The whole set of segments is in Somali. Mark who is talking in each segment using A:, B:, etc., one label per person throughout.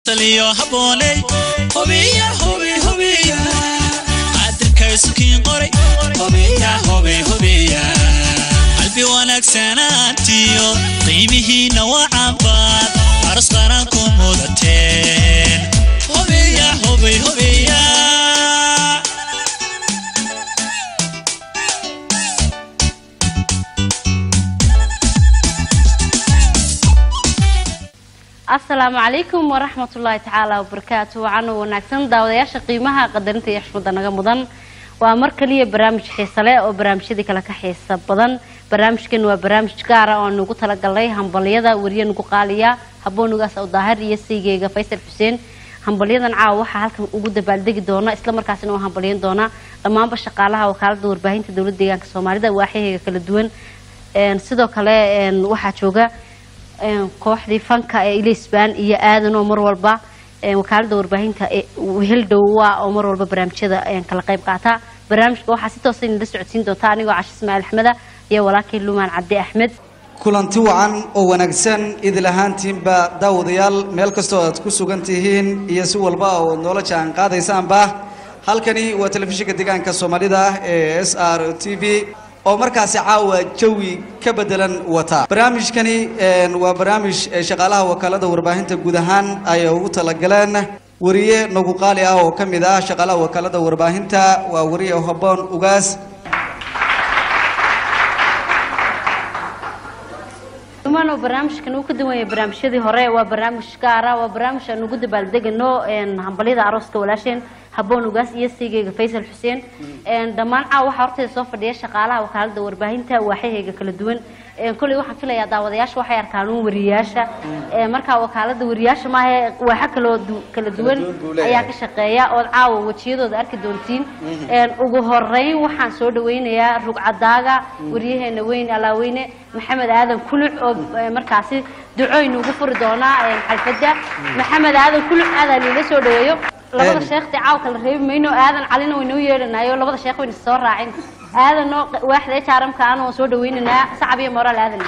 A: taliyo habooney hubiya hubi hubiya qadirkaysu kiin qoray hubiya hubi hubiya qalbi wanaagsanaantiyo qiimihiinna wacanbaad aros qaranku mudateen hubiya hubi hubiya
B: asalaamu calaykum waraxmatullaahi tacaala wabarakaatu waxaana wanaagsan daawadayaasha qiimaha qadarinta iyo xushmada naga mudan waa mar kaliya barnaamij xiise leh oo barnaamijyadii kale ka xiisa badan barnaamijkan waa barnaamij gaara oo nugu talagalnay hambalyada weriye nugu qaaliya haboonugaas oo daahir iyo saygeyga faysal xuseen hambalyadan caawa waxaa halkan ugu dabaaldegi doona islamarkaasina oo hambalyan doona dhammaanba shaqaalaha wakaalada warbaahinta dowlada deegaanka soomaalida waaxyaheyga kala duwan sidoo kale waxaa jooga kooxdii fanka ee ilisban iyo aadan oo mar walba wakaalada warbaahinta heldhowa oo mar walba barnaamijyada kala qayb qaata barnaamijka waxaa si toosa inala socodsiin doonta anigoo cashi ismaaciil axmeda iyo walaalkay lumaan cabdi axmed
C: kulanti wacan oo wanaagsan idil ahaantiinba daawadayaal meel kastoo aad ku sugan tihiin iyo si walba oo noola jaan qaadaysaanba halkani waa telefishinka deegaanka soomaalida ee s r t v oo markaasi caawa jawi ka bedelan wata barnaamijkani waa barnaamij shaqaalaha wakaalada warbaahinta guud ahaan ay ugu talagaleen wariye nagu qaali ah oo ka mid ah shaqaalaha wakaalada warbaahinta waa wariye haboon ugaas
B: dumaan oo barnaamijkan uu ka duwanya barnaamijyadii hore waa barnaamij gaara waa barnaamij aan ugu dabaaldegano hambalyada arooska walaasheen haboon ugaas iyo siigeyga faysal xuseen dhammaan caawa waxaa horteeda soo fadhiya shaqaalaha wakaalada warbaahinta waaxyaheyga kala duwan kolley waxaan filayaa daawadayaasha waxay arkaan uun wariyaasha markaa wakaalada wariyaasha maaha waaxa kaloo kala duwan ayaa ka shaqeeya ood caawa wejiyadooda arki doontiin ugu horeyn waxaan soo dhaweynayaa rugcadaaga wariyaheena weyn alaaweyne maxamed aadan kuluc oo markaasi ducooyn ugu furi doonaa xalfada maxamed aadan kuluc aadaa liila soo dhaweeyo labada sheekhtee caaw kala reebi mayno aadan calina waynoo yeedhanayo labada sheekh wayna soo raacin aadanoo waaxda jaaramka aan oo soo dhaweynaynaa sacab iyo moraal aadan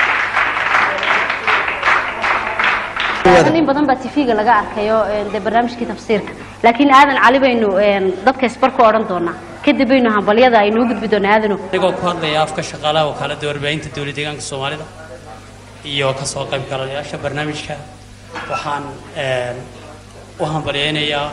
B: aadan in badan baa tv-ga laga arkayo dee barnaamijkii tafsiirka laakiin aadan cali baynu dadka isbar ku odhan doonaa kadib baynu hambalyada aynoo gudbi doonaa aadano
D: anigoo ku hadlaya afka shaqaalaha wakaalada warbaahinta dowlad deegaanka soomaalida iyo kasoo qaybgalayaasha barnaamijka waxaan u hambalyeynayaa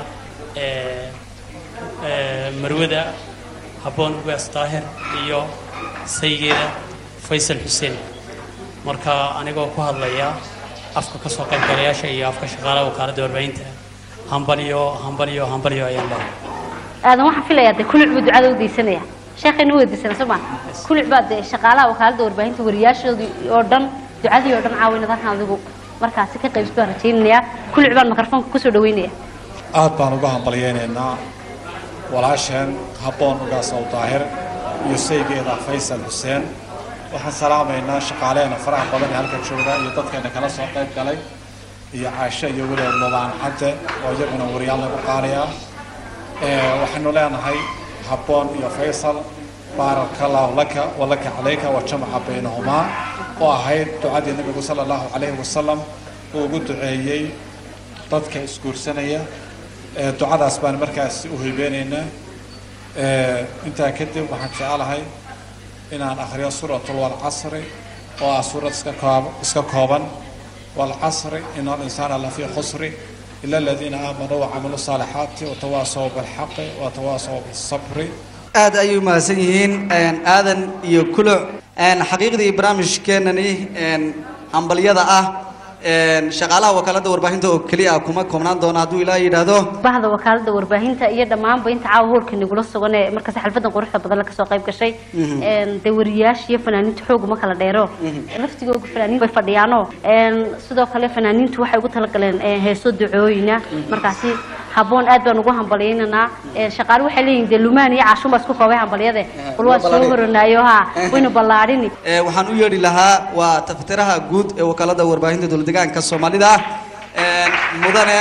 D: marwada habboon ugaas daahir iyo saygeeda faysal xuseen marka anigoo ku hadlaya afka kasoo qaybgalayaasha iyo afka shaqaalaha wakaaladda warbaahinta hambalyo hambalyo hambalyo ayaan leehay
B: aadan waxaan filayaa dee kuluc buu ducada u daysanaya sheekhayna u weydiisana soo maa kuluc baa dee shaqaalaha wakaaladda warbaahinta wariyaashoodii oo dhan ducadii oo dhan caawinad halkan adigu markaasi ka qaybs baan rajaynayaa kuluc baan mikrofoonka kusoo dhaweynaya
E: aad baan uga hambalyeynaynaa walaasheen habboon ugaas ow daahir iyo saygeeda faysal xuseen waxaan salaamaynaa shaqaaleena faraha badan ee halka jooga iyo dadkeena kala soo qayb galay iyo caasho iyo weliba lubaan cadde oo iyaguna wariyaal lagu qaaliya waxaynu leenahay habboon iyo faysal baaraka allahu laka walaka calayka wa jamaca baynahumaa oo ahayd ducadii nabigu sala allahu calayhi wasalam uu ugu duceeyey dadka isguursanaya ducadaas baan markaas u hiibeynaynaa intaa kadib waxaan jecelahay inaan akhriyo suuratul walcasri oo ah suurad iska koob iska kooban walcasri ina alinsaana lafii khusri ila aladiina aamanuu wacamiluu saalixaati watawaasaw bilxaqi watawaasaw bisabri
C: aad ayay umahadsan yihiin aadan iyo kuluc xaqiiqdii barnaamijkeenani hambalyada ah shaqaalaha wakaalada warbaahinta oo keliya kuma koobnaan doona hadduu ilaa yidhaahdo
B: bahda wakaalada warbaahinta iyo dhammaanba inta caawa hoolka nagula sugan ee markaas xalfadan quruxda badan la kasoo qayb gashay dee wariyaasha iyo fanaaniinta xoog uma kala dheero laftigooga fanaaniin bay fadhiyaano sidoo kale fanaaniintu waxay ugu talagaleen heeso ducooyina markaasi habboon aad baan ugu hambalyaynanaa shaqaale waxay leeyihin dee lumaan iyo caashun baa isku koobay hambalyade bal waa soo horanaayo ha wayna ballaadhini
C: waxaan u yeedhi lahaa waa tafatiraha guud ee wakaalada warbaahinta dowlad deegaanka soomaalida mudane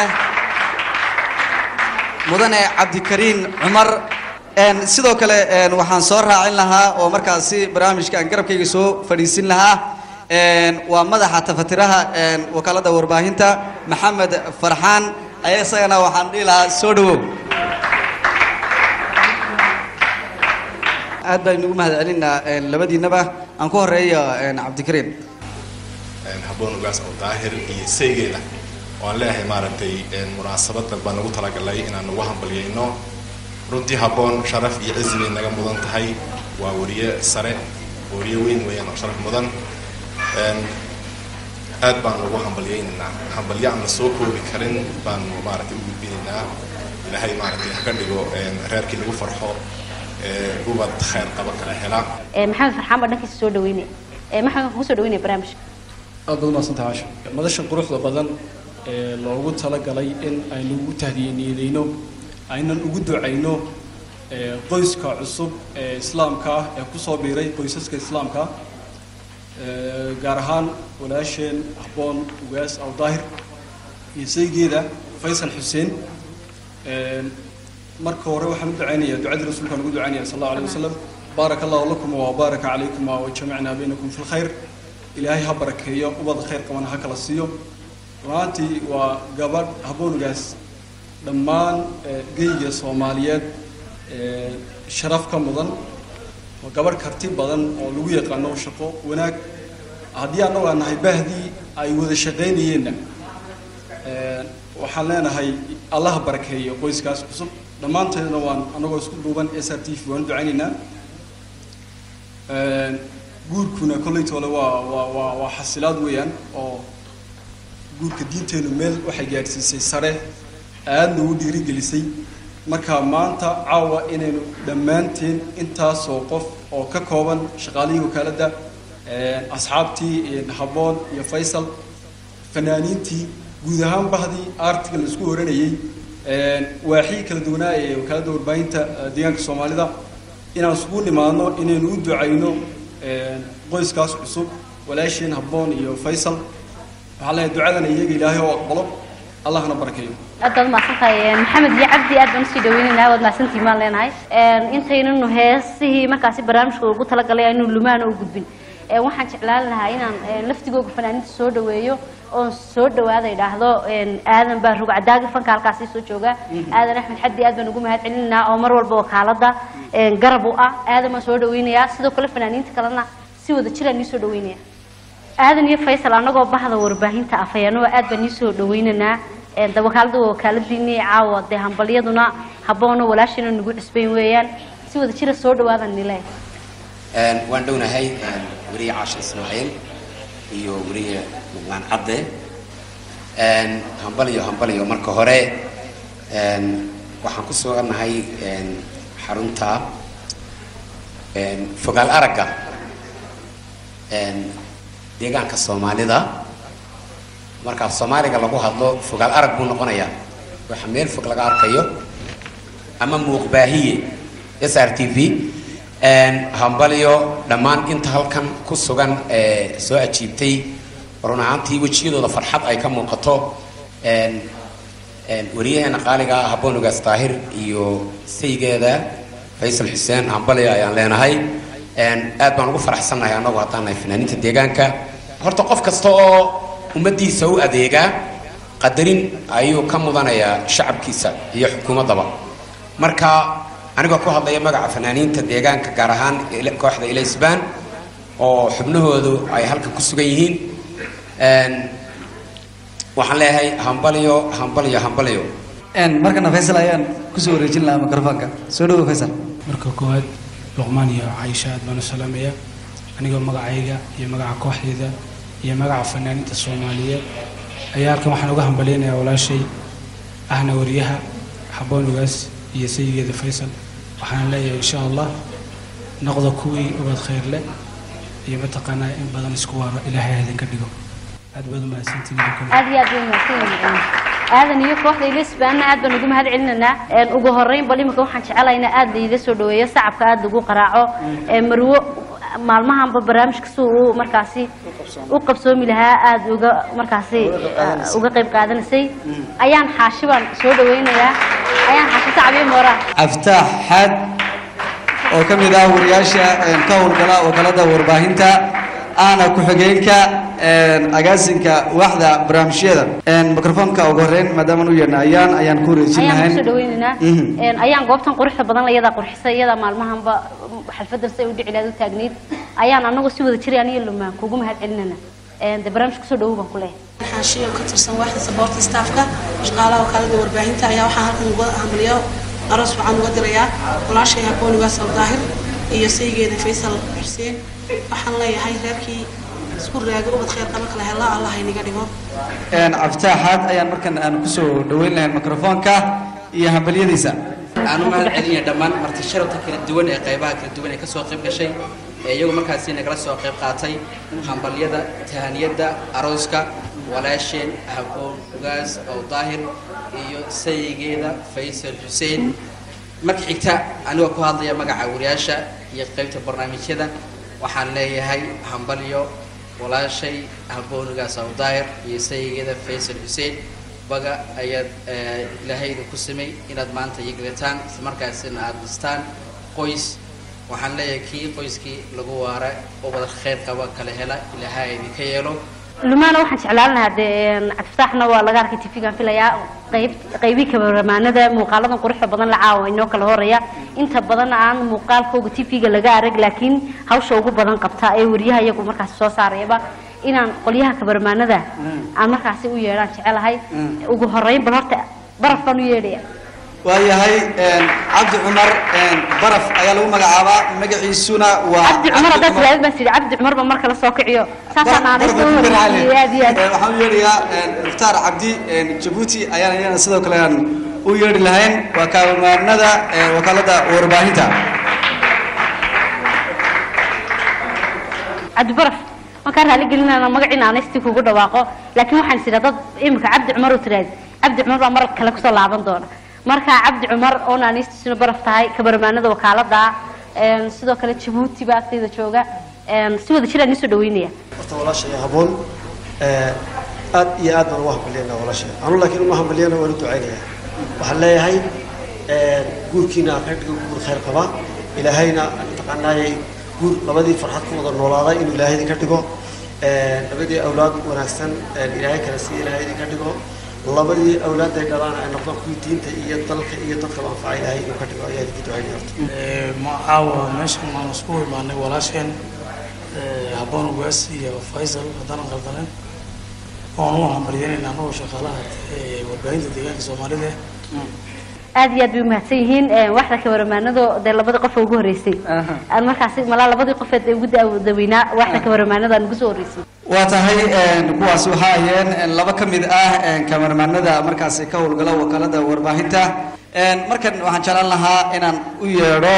C: mudane cabdikariin cumar sidoo kale waxaan soo raacin lahaa oo markaasi barnaamijka aan garabkayga soo fadhiisin lahaa een, waa madaxa tafatiraha een, wakaalada warbaahinta maxamed farxaan ayaa isagana waxaan dhihi lahaa soo dhawow aad baan inugu mahad celinaa een, labadiinaba aan ku horeeyo een, cabdikariim
F: een, habboon ugaas oo daahir iyo saygeeda waan leeyahay maaragtay een, munaasabadan baan nagu talagalay inaan nagu hambalyayno runtii habboon sharaf iyo cizi bay naga mudan tahay waa wariye sare wariye weyn weeyaan oo sharaf mudan een, aad baan ugu hambalyaynaynaa hambalyo aan la soo koobi karin baan maaragtay u gudbinaynaa ilaahay maaragtay ha ka dhigo een, reerkii lagu farxo ee, ubad khayr qaba kala hela
B: Ee, maxamed farxaan baa dhankiisa soo dhaweynaya Ee, maxamed waxaan kusoo dhaweynaya barnaamijka
G: aad baad umahadsantahay caasha madasha quruxda badan ee loogu talagalay in aynu ugu tahdiyaniideyno aynan ugu ducayno ee, qoyska cusub ee islaamka ah ee kusoo biiray qoysaska islaamka ah Ee, gaar ahaan walaasheen habboon ugaas aw daahir iyo saygeeda faysal xuseen Ee, marka hore waxaan u ducaynayaa ducadii rasuulka aan ugu ducaynaya sal allahu alayh wasalam baaraka allahu lakum wa baaraka calaykum wa jamacnaa baynakum fi lkhayr ilaahay ha barakeeyo ubad khayr qabana ha kala siiyo runaantii waa gabadh habboonigaas dhammaan ee, geyga soomaaliyeed ee, sharaf ka mudan waa gabadh karti badan oo lagu yaqaano shaqo wanaag haddii annagu aan nahay bahdii ay wada shaqaynayeenna ee, waxaan leenahay allah ha barakeeyo qoyskaas cusub dhammaanteedna waan annagoo isku duuban s r t v waan u ducaynaynaa Ee, guurkuna kollaytoole waa waa waa waa xasilaad weeyaan oo guurka diinteenu meel waxay gaadhsiisay sare aadna u dhiirigelisay marka maanta caawa inaynu dhammaanteen intaasoo qof oo ka kooban shaqaalihii wakaaladda ee, asxaabtii ee, habboon iyo faysal fanaaniintii guud ahaan bahdii artiga la isku oranayay ee, waaxii kala duwanaa ee wakaaladda warbaahinta ee, deegaanka soomaalida inaan isugu nimaadno inaynu u ducayno ee, qoyskaas cusub walaasheen habboon iyo faysal waxaan leeyahay ducadana iyaga ilaahay oo aqbalo allahna barakeeyo
B: aad baad mahadsantahay maxamed iyo cabdi aad baan usii dhaweynaynaa waad mahadsantihiin baan leenahay intaynanu heesihii markaasi barnaamijka ugu talagalay aynu lumaana u gudbin Ee, waxaan jeclaan lahaa inaan ee, laftigooga fanaaniinta soo dhaweeyo oon soo dhawaada idhaahdo een, aadan baa rugcadaagi fanka halkaasi soo jooga aadan axmed xaddi aad baan ugu mahad celinaynaa oo mar walba wakaalada een, garab u ah aadan baan soo dhaweynayaa sidoo kale fanaaniinta kalena si wada jiraan nii soo dhaweynaya aadan iyo faysal anagoo bahda warbaahinta afhayaano aad baan nii soo dhaweynaynaa Een, de wakaalada waa wakaaladiinii caawa dee hambalyaduna habboona walaashina nagu cusbayn weeyaan si wada jira soo dhawaadan nile
H: Een, waan dhownahay een, weriye caasha ismaaciil iyo weriye luqmaan cadde Een, hambaliyo hambaliyo marka hore een, waxaan ku sugannahay een, xarunta een, fogaal aragga een, deegaanka soomaalida marka af soomaaliga lagu hadlo fogaal arag buu noqonayaa waxa meel fog laga arkayo ama muuqbaahiye s r t v Een, hambalyo dhammaan inta halkan ku sugan ee soo ajiibtay run ahaantii wejiyadooda farxad ay ka muuqato Een, een, wariyaheena qaaliga ah haboonugaas daahir iyo saygeeda faysal xuseen hambalyo ayaan leenahay Een, aad baan ugu faraxsannahay annagu haddaan nahay fanaaniinta deegaanka horta qof kasta oo ummaddiisa u adeegaa qadarin ayuu ka mudanayaa shacabkiisa iyo xukuumaddaba marka anigoo ku hadlaya magaca fanaaniinta deegaanka gaar ahaan ila- kooxda ilaysbaan oo xubnahoodu ay halkan ku sugan yihiin Een, waxaan leeyahay hambalyo hambalyo hambalyo
C: Een, markana faysal ayaan kusoo wareejin lahaa mikrofoonka soo dhawow faysal
I: marka koowaad luqmaan iyo caisha aad baan u salaamaya anigoo magacayga iyo magaca kooxdayda iyo magaca fanaaniinta soomaaliyeed ayaa halkan waxaan uga hambalyaynayaa walaashay ahna wariyaha habboon ugaas iyo sayigeeda faysal waxaan leeyahay insha allah noqda kuwii ubad khayr leh iyo mataqaanaa in badan isku waaro ilaahay ha idinka dhigo aad baad u mahadsantihiin
B: aad iyo aad bay mahadsan aadan iyo kooxda ilisbaanna aad baan ugu mahad celinaynaa Een, ugu horeyn bal imika waxaan jecelahay in aad layga soo dhaweeyo sacabka aad lagu qaraaco Ee, marwo maalmahanba barnaamijka si uu markaasi u qabsoomi lahaa aad uga markaasi ah, uga qayb qaadanaysay ayaan xaashi baan soo dhaweynayaa ayaan xaashi sacbiyo moora
C: aftaax xaad oo ka mid ah wariyaasha een, ka howlgala wakaalada warbaahinta ahna ku-xigeenka agaasinka waaxda barnaamijyada microfonka ugu horeyn maadaama u yeedna ayaan ayaan ku wareejin
B: ayaan
C: lahayn
B: kusoo dhaweynaynaa
C: Mhm.
B: Een, ayaan goobtan quruxda badan la iyadaa qurxisay iyadaa maalmahanba xalfadan say u dhici lahayd u taagnayd ayaan anagoo si wada jiray aniyo lumaan kugu mahad celinana de barnaamijka kusoo dhawow baan ku leeyahay
J: waxaan shay oo ka tirsan waaxda saboorta staafka shaqaalaha wakaalada warbaahinta ayaa waxaan halkan uga hamliyo aroos waxaan uga dirayaa walaashay habooni waasal daahir iyo saygeeda faysal xuseen waxaan leeyahay reerkii isku raaga ubad khayr qaba kala hela allah inaga dhigo
C: cabditaaxaad ayaan markan aan kusoo dhaweyn lahayn microfonka iyo hambalyadiisa
K: aan u mahad celinaya dhammaan marti sharafta kala duwan ee qaybaha kala duwan ee ka soo qayb gashay ee iyagu markaasi nagala soo qayb qaatay hambalyada tahaniyada arooska walaasheen haboon ugaas oo daahir iyo sayigeeda faysal xuseen marka xigta anigoo ku hadlaya magaca wariyaasha iyo qaybta barnaamijyada waxaan leeyahay hambalyo walaashay haboon ugaas oo daahir iyo sayigeeda faysal xuseen baga ayaad eh, ilaahay idinku samay inaad maanta yiglataan isla markaasina aada dhistaan qoys waxaan leeyahay kii qoyskii lagu waara oo wada khayr qaba kala hela ilaahay idinka yeelo
B: lumaana waxaan jeclaan lahaa dee cabdifataxna waa laga arkay tv-gaan filayaa qayb qaybii kabaramaanada muuqaaladan quruxda badan la caawa inoo kala horeya inta badan aan muuqaalkooga tv-ga laga arag laakiin hawsha ugu badan qabta ee wariyaha iyagu markaasi soo saarayaba inaan qolyaha kabaramaanada aan markaasi u yeedhaan jecelahay ugu horeyn bal horta baraf baan u yeedhaya
C: waayahay cabdi cumar baraf ayaa lagu magacaabaa magaciisuna waa
B: cabdi cumar haddaad tilaadid baan tidhi cabdi cumar ba marka la soo kiciyo saasaan aanay soo horreeyay aad iyo aad
C: waxaan u yeedhayaa iftaar cabdi jabuuti ayaan iyana sidoo kale aan u yeedhi lahayn waa kaabamaanada wakaalada warbaahinta
B: cabdi baraf markaan raali gelinana magaciina aanaysti kugu dhawaaqo laakiin waxaan is idhaa dad imika cabdi cumar u tiraadi cabdi cumar baa mar kale kusoo laaban doona marka cabdi cumar oo naanistiisuna baraf tahay kabarmaanada wakaalada een, sidoo kale jabuuti baa agtayda jooga een, si wada jiraan isoo dhaweynaya
L: horta walaashay haboon ee, aad iyo aad baan ugu hambalyeynaa walaashay anu laakiin uma hambalyeyna waan u ducaynayaa waxaan leeyahay ee, guurkiina ha ka dhigo guur khayr qaba ilaahayna mataqaanaayay guur labadii farxad ku wada noolaaday inuu ilaahay idinka dhigo ee, labadii awlaad wanaagsan ee, ilaahay kale si ilaahay idinka dhigo labadii awlaadday dhalaan ay noqdaan kuwii diinta iyo dalka iyo dadka anfaca ilaahay inuu ka dhigo ayaa idinka ducaynaya horta
M: ma caawa meeshan waan isku imaanay walaasheen eh, haboon ugaas iyo faysal haddaanan qaldanen waan u hambalyeynayna anagoo shaqaalaha eh, warbaahinta deegaanka soomaalida
B: aad iyo aad bay umahadsan yihiin een, waxda kabaramaanado dee labadii qof ee ugu horreysay aan markaasi malaa labadii qofeed ee ugu daaweynaa waxda kabaramaanada aan ugu soo horreysay
C: waa tahay kuwaas waxaa ahayeen laba ka mid ah kamarmaanada markaasi ka howlgala wakaalada warbaahinta markan waxaan jeclaan lahaa inaan u yeedho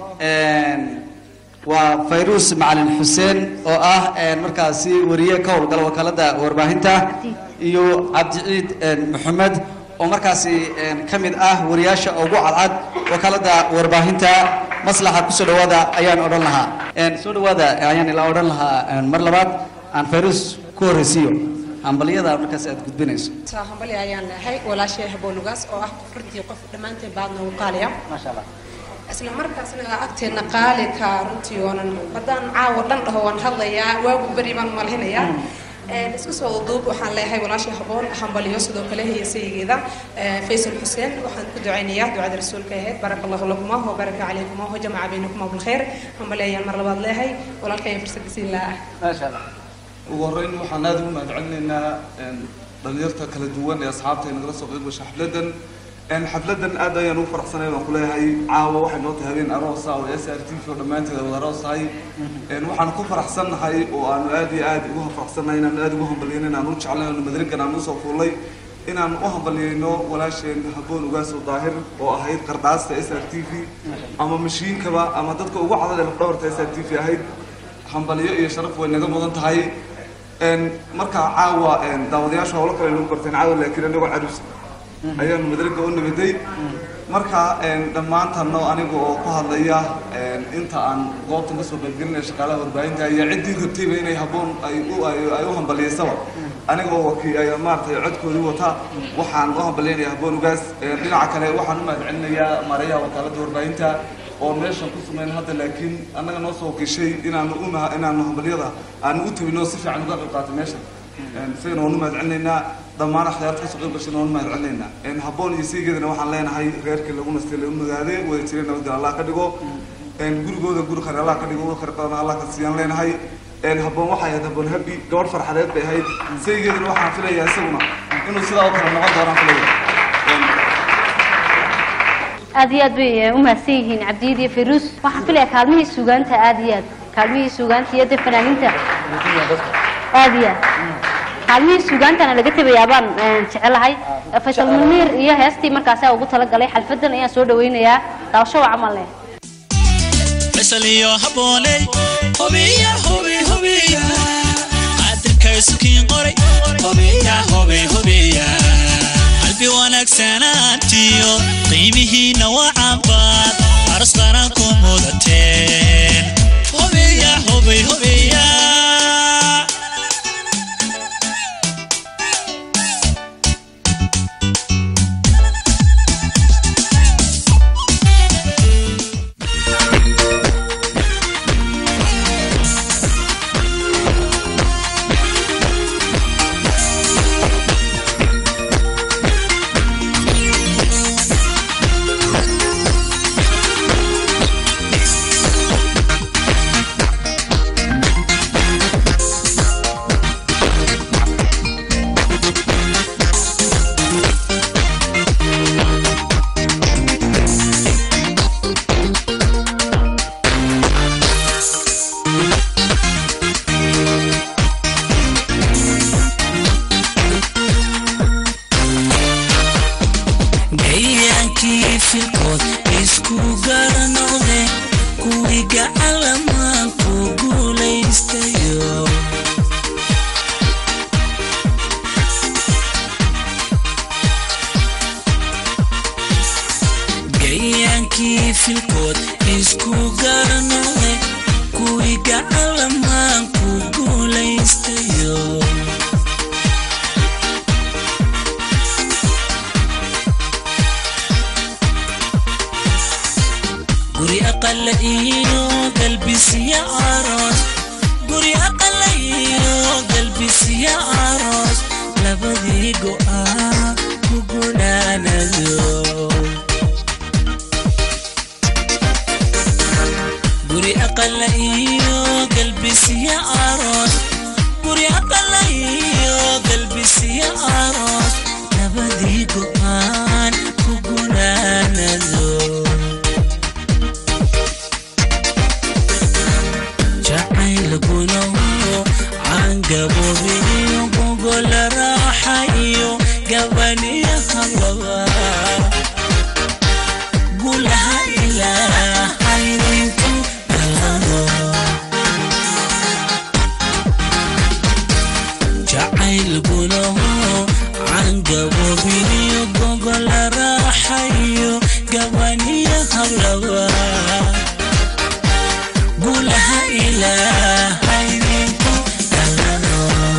C: waa fayruus macalin xuseen oo ah markaasi wariye ka howlgala wakaalada warbaahinta iyo cabdiciid maxamed oo markaasi ka mid ah wariyaasha ugu cadcad wakaalada warbaahinta maslaxa kusoo dhawaada ayaan odhan lahaa soo dhawaada ayaan ilaa odhan lahaa mar labaad aan fayrus ku horreysiiyo hambalyada markaas aad gudbinayso
J: taa hambali ayaan leehay walaashay haboonugaas oo ah qofrintii qof dhammaanteen baadna ugu qaaliya
C: maasha allah
J: isla markaasna agteena qaali ka runtii oonan haddaan caawa dhan dhaho waan hadlayaa waagu beri baan malhinayaa isku soo duub waxaan leeyahay walaashay haboon hambaliyo sidoo kale heesayigeeda faysal xuseen waxaan ku ducaynayaa ducada rasuulka ahayd baraka allahu lakuma wa baraka calaykum wa jamaca baynakuma bilkhayr hambali ayaan mar labaad leeyahay walaalkayaan fursad siin lahaa
C: maasha allah
N: ugu horreyn waxaan aada ugu mahadcelinaynaa dhalinyarta kala duwan ee asxaabta ay nagala soo qayb gashay xafladan xafladan aad ayaan ugu faraxsanay baan kuleeyahay caawa waxay noo tahay habeen aroosa oo s r t v oo dhammaanteed wada aroos tahay waxaan ku faraxsannahay oo aanu aad iyo aad ugu faraxsannahay inaan aad ugu hambalyeyn inaan u jeclay aanu madrinkan aan usoo fuulay inaan u hambalyeyno walaasheen haboon ugaaso daahir oo ahayd qardhaasta s r t v ama mashiinkaba ama dadka ugu cadad ee lafdhabarta s r t v ahayd hambalyo iyo sharaf way naga mudan tahay markaa caawa daawadayaasha howlo kale nagu barteen caawa laakiin anagoo carus ayaanu madraga u nimiday marka dhammaantano aniga oo ku hadlaya inta aan goobtan kasoo qaybgelinaya shaqaalaha warbaahinta iyo ciddii rabtayba inay haboon ay u ay u hambalyeysaba aniga oo wakii ay maaragtay codkoodii wata waxaan u hambalyeynaya haboon ugaas dhinaca kale waxaan u mahadcelinayaa maarayaha wakaaladda warbaahinta oo meeshan ku sumayn hadda laakiin annaga noo soo wakiishay inaanu u maha inaanu hambalyada aanu u tabino si fiican uga qayb qaatay meeshan isagana waanu mahad celinaynaa dhammaan akhyaarta kasoo qayb gashayna waanu mahad celinaynaa habboon iyo siigeedana waxaan leenahay reerkii lagu nastay lagu magaade wada jiray nabadgel allah ka dhigo gurigooda guri khayr allah ka dhigo khayr qadan allah ka siiyaan leenahay habboon waxay ahayd habboon habi gabadh farxadeed bay ahayd saygeedana waxaan filayaa isaguna inuu sidaa u kale noqon doonaan filaya
B: aad iyo aad bay u mahadsan yihiin cabdiyiid iyo firuus waxaan filaya kaalmihii suugaanta aad iyo aad kaalmihii suugaanta iyo de fanaaniinta aad iyo aad kaalmihii suugaantana laga tegayaa baan jecelahay faysal muniir iyo heestii markaasa ugu talagalay xalfadan ayaan soo dhawaynayaa daawasho waa camal leh
A: faysal iyo habbooney hobiya hobi hobiya qadirka isukiin qoray hobiya hobi hobiya qalbi wanaagsanaantiyo qiimihiinna waa cabaad aras qaran ku mudateen hobiya hobi hobiya
O: gayaankii filkood isku garanoqde kuwiga calamaan ku guulaystayo gayaankii filkood isku garanoqde kuwiga calamaan ku guulaystayo guri aqala iyo galbisiya aroos guri aqala iyo galbisiya aroos labadii go'aa ku gunaanado guri aqala iyo galbisiya aroos guri aqala iyo galbisiya aroos labadii go'aan ku gunaanado jacaylkuna cangabobiyo gogola raaxa iyo gabaniya hababa gulaha ilaahaydinku galado jacaylkuna cangabobiyo gogola raaxa iyo gabaniya hablaba gulaha ilaahaydinku galano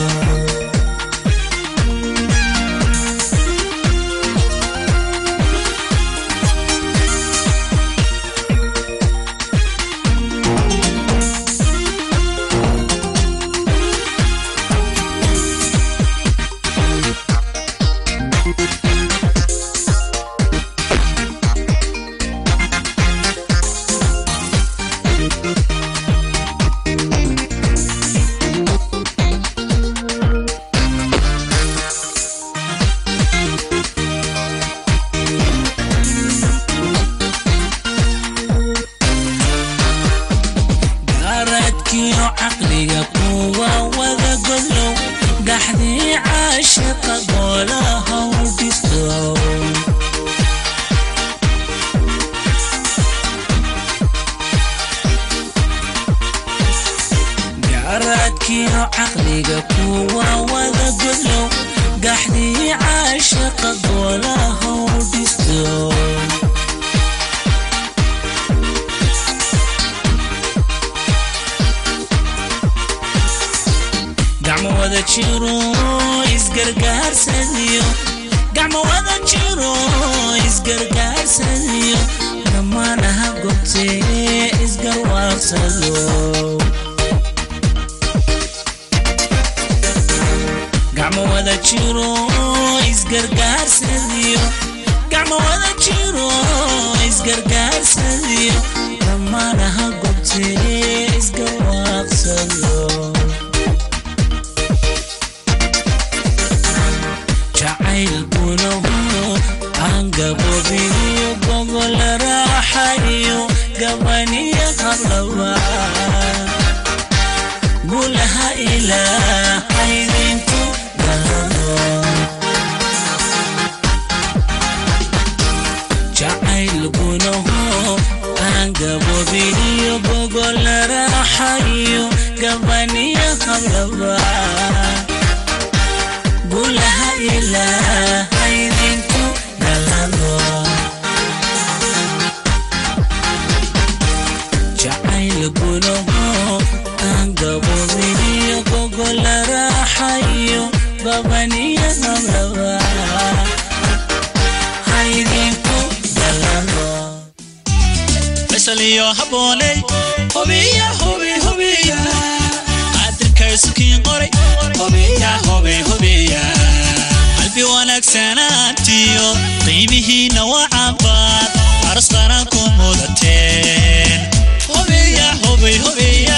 O: garaadkiyo caqliga kuwa wada godlow gaxdii caashiqa goolaha u dhisto garaadkiyo caqliga kuwa wada godlow gaxdii caashiqa goolaha u dhisto gacmo wada jiro isgargaarsadiyo gacmo wada jiro isgargaarsadiyo dhammaanaha gobtee waaqsado gacmo wada jiro isgargaarsadiyo gacmo wada jiro isgargaarsadiyo dhammaanaha gobtee isgarwaaqsado jacayl gunahu aan gabobiniyo gogol raaxayo gabaniyo qablaba gulaha ilaahaydinku galado jacayl gunahu aan gabobiniyo gogol raaxayo gabaniyo qablaba gulaha ilaahaydinku galado jacayl gunaho aan gabobiniyo gogol raaxayo gabaniyo qablaba haydinku galado
A: faysal iyo habbooney hubiya hubi hubiya qaadirka isukiin qoray hubiya hubi hubiya qalbi wanaagsanaantiyo qiimihiinna waa cabaad aras qaran ku mudateen hubiya hubi hubiya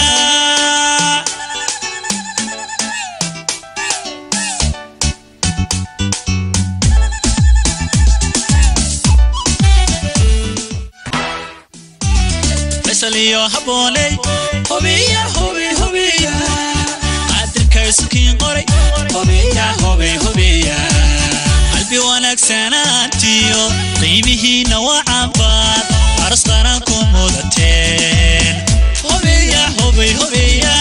A: faysal iyo habbooney hubiya hubi hubiya qaadirka isukiin qoray hubiya hubi hubiya qalbi wanaagsanaantiyo qiimihiinna waa cabaad aras qaran ku mudateen hubiya hubi hubiya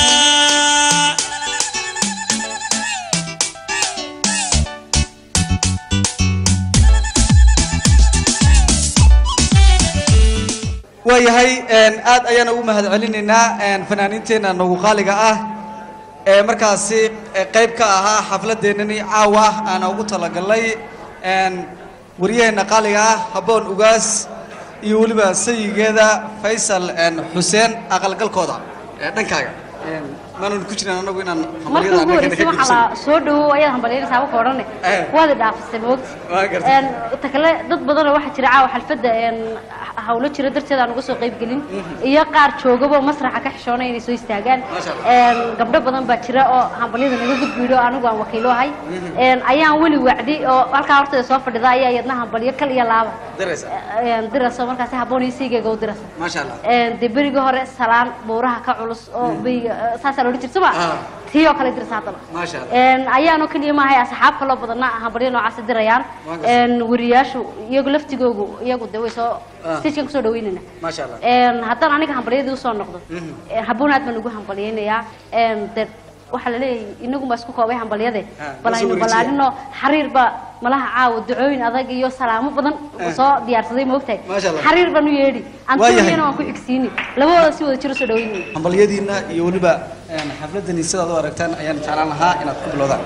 C: waayahay aad ayaan ugu mahad celinaynaa fanaaniinteenna nagu qaaliga ah ee markaasi qayb ka ahaa xafladeennani caawa aana ugu talagalnay waryaheena qaaliga ah habboon ugaas iyo weliba sayigeeda faysal xuseen aqalgalkooda dhankaaga maanan ku jiran anagu inaan
B: markii ugu horreysay waxaa la soo dhawow ayaad hambalyaynaysaa waka odhane waad i dhaafisay
C: Waa
B: moogta
C: gartay.
B: ta kale dad badanoo waxaa jira caawa xalfadda een, hawlo jira darteed aan uga soo qayb gelin iyo qaar joogaba masraxa ka xishoonaya inay soo istaagaan Een, gabdho badan baa jira oo hambalyada naga gudbiidho anigu aan wakiilo ahay Een, ayaan weli wacdi oo halkaa horteeda soo fadhida ayaa iyadna hambalyo kal iyo laaba
C: diraysa
B: Een, dirayso markaasi habboon iyo siigayga u diraysa
C: maasha allah
B: Een, dee berigii hore salaan buuraha ka culus oo beriga saasaa loodhan jirta ma
C: Ah.
B: tii oo kale dirsa haddaba
C: maasha allah
B: Een, ayaanoo keliya maahay asxaab kaloo badanna hambalyo noocaasi dirayaan
C: Waa gartay.
B: Een, wariyaashu iyagu laftigoogu iyagu de way soo
C: Ah.
B: stagekan kusoo dhaweynayna
C: maasha allah
B: Een, haddaan aniga hambalyadii usoo noqdo
C: Mhm.
B: Een, habboon aad baan ugu hambalyaynayaa Een, de waxaa la leeyahay inagu baa isku koobay hambalyade
C: Ah,
B: bal
C: la soo
B: aynu
C: wareejiya.
B: ballaadhino xariir baa malaha caawa ducooyin adag iyo salaamo badan
C: Ah.
B: soo diyaarsaday moogtahay
C: Maasha Allah.
B: xariir baan u yeedhi
C: Waayahay.
B: antoniyana waan ku xigsiini labadooda si wada jiro soo dhaweynaya
C: hambalyadiina iyo weliba xafladani sidaad u aragtaan ayaan jeclaan lahaa inaad ku bilowdaan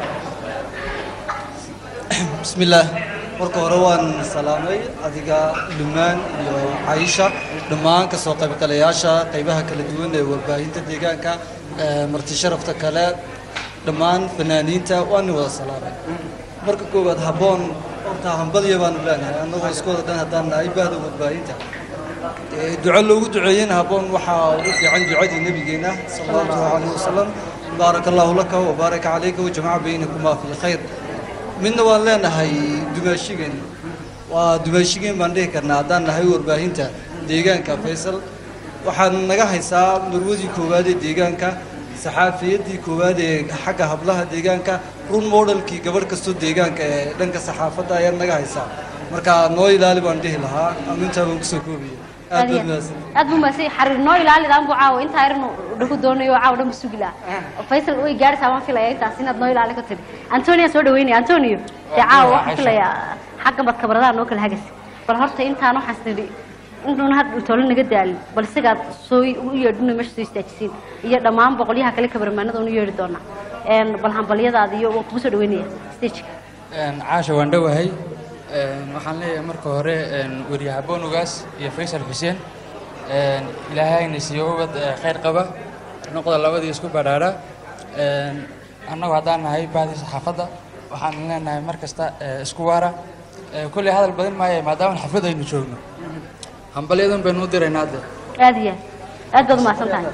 C: bismillaah marka hore waan salaamay adiga dhumaan iyo caisha dhammaan kasoo qaybgalayaasha qaybaha kala duwan ee warbaahinta deegaanka ee marti sharafta kale dhammaan fanaaniinta waan wada salaamay marka koowaad habboon horta hambalya baanu leenahay annagoo isku wada dhan haddaan nahay bahda warbaahinta Ee, duco loogu duceeyena habboon waxaa ugu fiican ducadii nabigeena sala allahu calayhi wasalam baaraka allahu laka wabaaraka calayka wajamaca baynakumaa fi khayr midna waan leenahay dumaashigeen waa dumaashigeen baan dhihi karnaa haddaan nahay warbaahinta deegaanka faysal waxaan naga haysaa marwadii koowaad ee deegaanka saxaafiyadii koowaad ee xagga hablaha deegaanka run modelkii gabadh kastoo deegaanka ee dhanka saxaafadda ayaad naga haysaa marka noo ilaali baan dhihi lahaa amintaa baan kusoo koobaya aad baad mahadsan
B: aad buu mahadsan xariir noo ilaalidaan buu caawa intaa yarnu dhagu doonayo oo caawa dhan bu sugi lahaa faysal way gaaraysaa waan filaya intaas inaad noo ilaali ka tiri antonio soo dhaweynaya antonio dee caawa waxaan filayaa xagga bad kabaradaha noo kala hagas bal horta intaan waxaas nidhi intuuna had toole naga daalin bal isigaad soo u yeedhina meesha soo istaajisiin iyo dhammaan boqolyaha kale kabarmaanada unu yeedhi doonaa Een, bal hambalyadaada iyo waan kugu soo dhaweynaya stageka
P: caasha waan dhowahay Een, waxaan leeyahay marka hore een, weriye habboon ugaas iyo faysal xuseen Een, ilaahayna siiyo ubad ee, khayr qaba noqda labadii isku badhaadha Een, annagu haddaan nahay bahdii saxaafadda waxaan leenahay mar kasta ee, isku waara Ee, kolley hadal badan maayo maadaama xaflad aynu joogno hambalyadan baynu u diraynaa hadda
B: aad iyo aad aad baad umahadsan tahay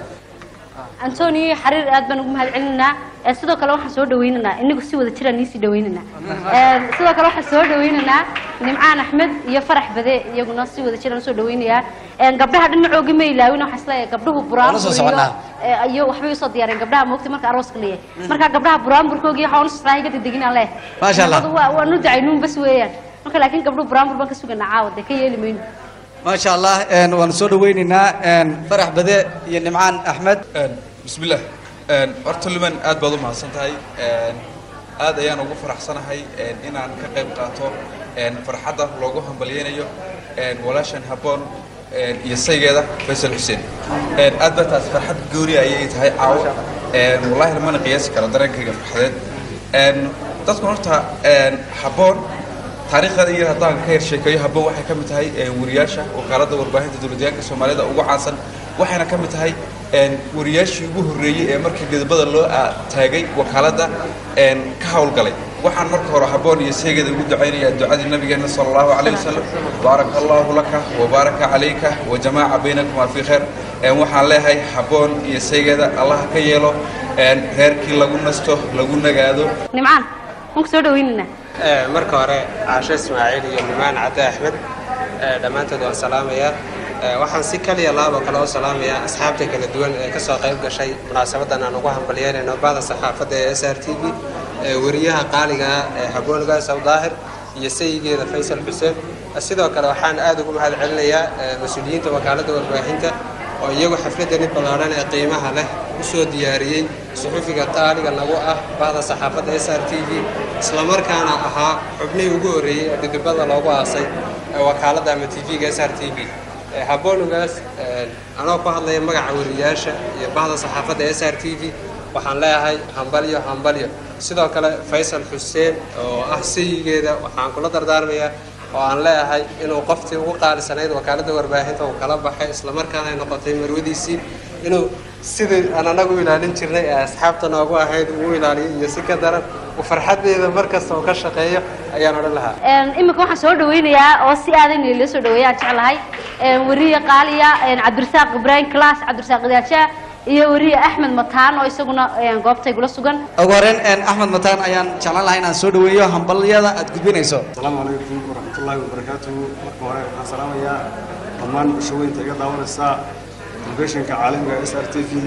B: antoni xariir aad baan ugu mahad celinaynaa Ee, sidoo kale waxaan soo dhawaynaynaa inagu si wada jiraan niisii dhawaynaynaa Ee, sidoo kale waxaan soo dhawaynaynaa nimcaan axmed iyo farax bade iyaguna si wada jiraan usoo dhawaynayaa Ee, gabdhaha dhinacooga ma ilaawin waxaan isleeyahay gabdhuhu
C: Waa la soo
B: buraanbur iyo
C: soconaa.
B: ee, iyo waxbay usoo diyaareen gabdhaha moogta marka arooska leeyahay marka gabdhaha buraanburkooga iyo waxaan usoo iga dedeginaan leh
C: Maasha Allah.
B: waa waanu dacaynuun bas weeyaan marka laakiin gabdhuhu buraanbur baan ka suganaa caawa dee ka yeeli mayno
C: maasha allah een, waan soo dhawaynaynaa een, farax bade iyo nimcaan axmed
Q: bismillaah Een, horta liman aad baad u mahadsan tahay Een, aad ayaan ugu faraxsanahay een, inaan ka qayb qaato een, farxadda loogu hambalyeynayo een, walaashan habboon een, iyo saygeeda faysal xuseen Een, aad baa taas farxad gooni ayay tahay caawo Een, wallaahi lamana qiyaasi karo dareenkayga farxadeed Een, dadku horta een, habboon taariikhda iyo haddaan ka yar sheekeeyo habboon waxay ka mid tahay een, wariyaasha wakaaladda warbaahinta dowladyaanka soomaalida ugu caansan waxayna ka mid tahay een, wariyaashii ugu horreeyey ee markii midabada loo aa- taagay wakaaladda een, ka howlgalay waxaan marka hore habboon iyo seegeeda ugu ducaynayaa ducadii nabigeena sala allahu calayhi wasalam baaraka allahu laka wabaaraka calayka wajamaaca baynakumaa fii khayr Een, waxaan leeyahay habboon iyo seegeeda allaha ka yeelo een, reerkii lagu nasto lagu nagaado
B: nimcaan waan ku soo dhawaynaynaa
R: Ee, marka hore caasho ismaaciil iyo nimaan cadde axmed ee, dhammaantood waan salaamayaa Ee, waxaan si kaliya laabo kale u salaamayaa asxaabta kala duwan ee ka soo qayb gashay munaasabadan aan ugu hambalyeynayno bahda saxaafadda ee s r t v ee wariyaha qaaliga ah ee habboon gaasaw daahir iyo sayigeeda faysal xuseen Ee, sidoo kale waxaan aad ugu mahad celinayaa ee, mas-uuliyiinta wakaaladda warbaahinta oo iyagu xafladani ballaadhan ee qiimaha leh u soo diyaariyey suxufiga qaaliga nagu ah bahda saxaafadda s r t v islamarkaana ahaa xubnihii ugu horreeyey ee dhidibada loogu aasay ee wakaaladda ama t v-ga s r t v haboonugaas anoo ku hadlaya magaca wariyaasha iyo bahda saxaafadda s r t v waxaan leeyahay hambalyo hambalyo sidoo kale faysal xuseen oo ah sayigeeda waxaan kula dardaarmayaa oo aan leeyahay inuu qoftii ugu qaalisanayd wakaaladda warbaahinta uu kala baxay islamarkaana ay noqotay marwadiisii inuu sidii aan anagu ilaalin jirnay ee asxaabta noogu ahayd uu ilaaliyo iyo si ka daran uu farxaddeeda mar kasta uu ka shaqeeyo ayaan odhan lahaa
B: Een, imika waxaan soo dhawaynayaa oo si aadan la soo dhaweeya aan jeclahay een, wariye qaaliya een, cabdirasaaq ibraahim class cabdirasaaq idaaja iyo wariye axmed mataan oo isaguna een, goobta igula sugan
C: ugu horreyn een, axmed mataan ayaan jeclaan lahaa inaan soo dhaweeyo hambalyada aad gudbinayso
S: asalaamu calaykum waraxmatullaahi wabarakaatuhu marka hore waxaan salaamayaa dhammaan bulshaweynta iga daawanaysa telefishinka caalamiga s r t v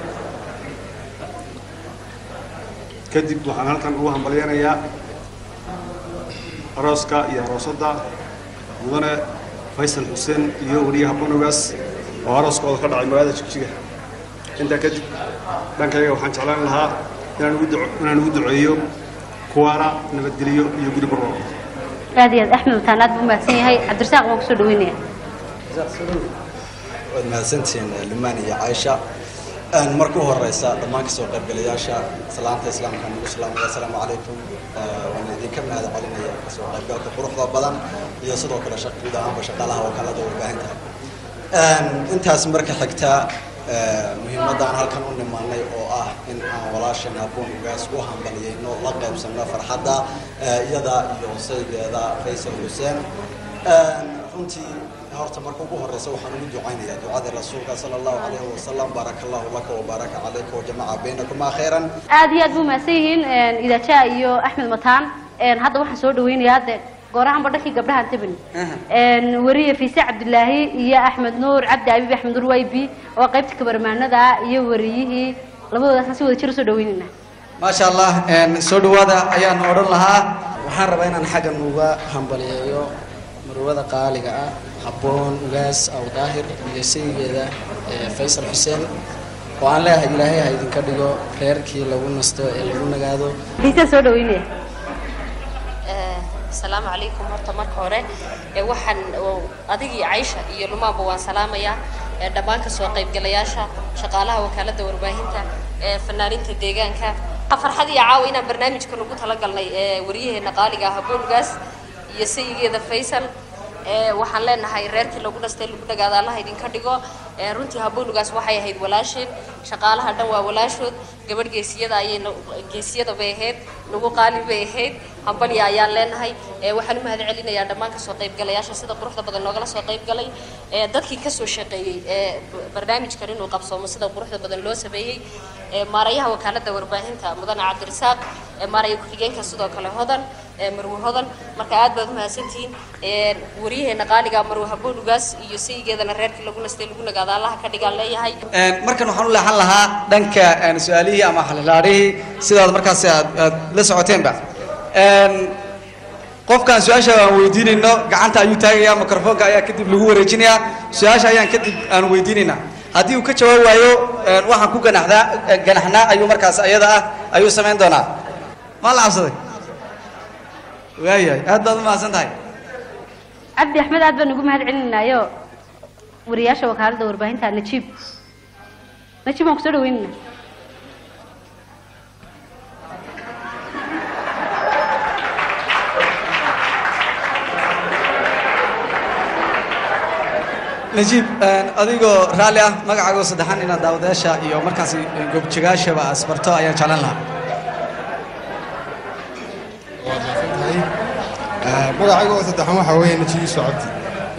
S: kadib waxaan halkan ugu hambalyeynayaa arooska iyo aroosadda mudane faysal xuseen iyo weriye habbonogaas oo arooskooda ka dhacay magaalada jigjiga intaa kadib dhankayga waxaan jeclaan lahaa inaan ugu duco- inaan ugu duceeyo kuwaana nabadgeliyo iyo guri barwaaqo
B: aad iyo aad axmed mataan aad buu mahadsan yahay cabdirasaaq waan kusoo dhaweynaya
T: waad mahadsantihiin limaan iyo caaisha Een, marka u horeysa dhammaan kasoo qaybgalayaasha salaanta islaamka nagu salaamaya asalaamu calaykum Ee, waan idinka mahad celinaya kasoo qaybgalka quruxda badan iyo sidoo kale shaq guud ahaanba shaqaalaha wakaalada warbaahinta Een, intaas marka xigta ee, muhiimadaan halkan u nimaanay oo ah in aan walaashan habboon ugaas u hambaliyeyno la qaybsano farxadda ee, iyada iyo saygeeda faysal xuseen Een, runtii horta marka ugu horeysa waxaan ugu ducaynayaa ducada rasuulka sala allahu calayhi wasalam baaraka allahu laka wabaaraka calayka wajamaca baynakumaa khayran
B: aad iyo aad buu mahadsan yihiin een, idaaja iyo axmed mataan een, hadda waxaan soo dhaweynayaa de goorahanba dhankii gabdhaha antabani een, wariye fiise cabdilaahi iyo axmed nuur cabdi abiib axmed nuur waybi oo qaybta kabarmaanada iyo wariyihii labadoodaasna si wada jir usoo dhaweynayna
C: maasha allah een, soo dhawaada ayaan odhan lahaa
U: waxaan rabaa inaan xaggan uga hambaliyeeyo marwada qaaliga ah habboon ugaas aw daahir iyo sayigeeda ee faysal xuseen oo aan leeyahay ilaahay ha idinka dhigo reerkii lagu nasto ee lagu nagaado
B: fiise soo dhaweynaya
V: asalaamu calaykum horta marka hore ee waxaan oo adigii caysha iyo lumaanba waan salaamayaa ee dhammaan kasoo qaybgalayaasha shaqaalaha wakaaladda warbaahinta ee fanaaninta deegaanka farxad iyo caawa inaan barnaamijkan ugu talagalnay ee wariyaheena qaaliga ah habboongaas iyo sayigeeda faysal ee waxaan leenahay reerkii lagu dhastay lagu dhagaada allaha idinka dhigo ee runtii haboonugaas waxay ahayd walaasheen shaqaalaha dhan waa walaashood gabadh geesiyada ayay no- geesiyada bay ahayd nagu qaali bay ahayd hambalya ayaan leenahay ee waxaan u mahad celinayaa dhammaan kasoo qaybgalayaasha sida quruxda badan noogala soo qaybgalay ee dadkii kasoo shaqeeyey ee b- barnaamijkan inuu qabsoomo sida quruxda badan loo sameeyey ee maarayaha wakaalada warbaahinta mudane cabdirasaaq ee maaraya ku-xigeenka sidoo kale hodan ee marwe hodan marka aad baad umahadsantihiin ee wariyaheena qaaliga marwe haboonugaas iyo saygeedana reerkii lagu nastay lagu nagaada allaha ka dhigaan leeyahay
C: Een, markan waxaan u leexan lahaa dhanka een, su-aalihii ama xalalaarihii sidaad markaas aad aad la socoteenba Een, qofkaan su-aasha aan weydiinayno gacanta ayuu taagayaa mikrofoonka ayaa kadib lagu wareejinayaa su-aasha ayaan kadib aan weydiinaynaa haddii uu ka jawaab waayo een, waxaan ku ganaxdaa ganaxnaa ayuu markaas ayada ah ayuu samayn doonaa maa la cabsaday waayahay aad baad u mahadsan tahay
B: cabdi axmed aad baan ugu mahad celinaynayo wariyaasha wakaaladda warbaahinta najiib najiib waan kusoo dhaweynayna
C: najiib een, adigoo raalli ah magacaago saddexaan inaad daawadayaasha iyo markaasi goobjagaashaba asbarto ayaan jeclan lahaa
D: waad mahadsan tahay Eh, magacayga oo saddexan waxaa weeye najiib socoti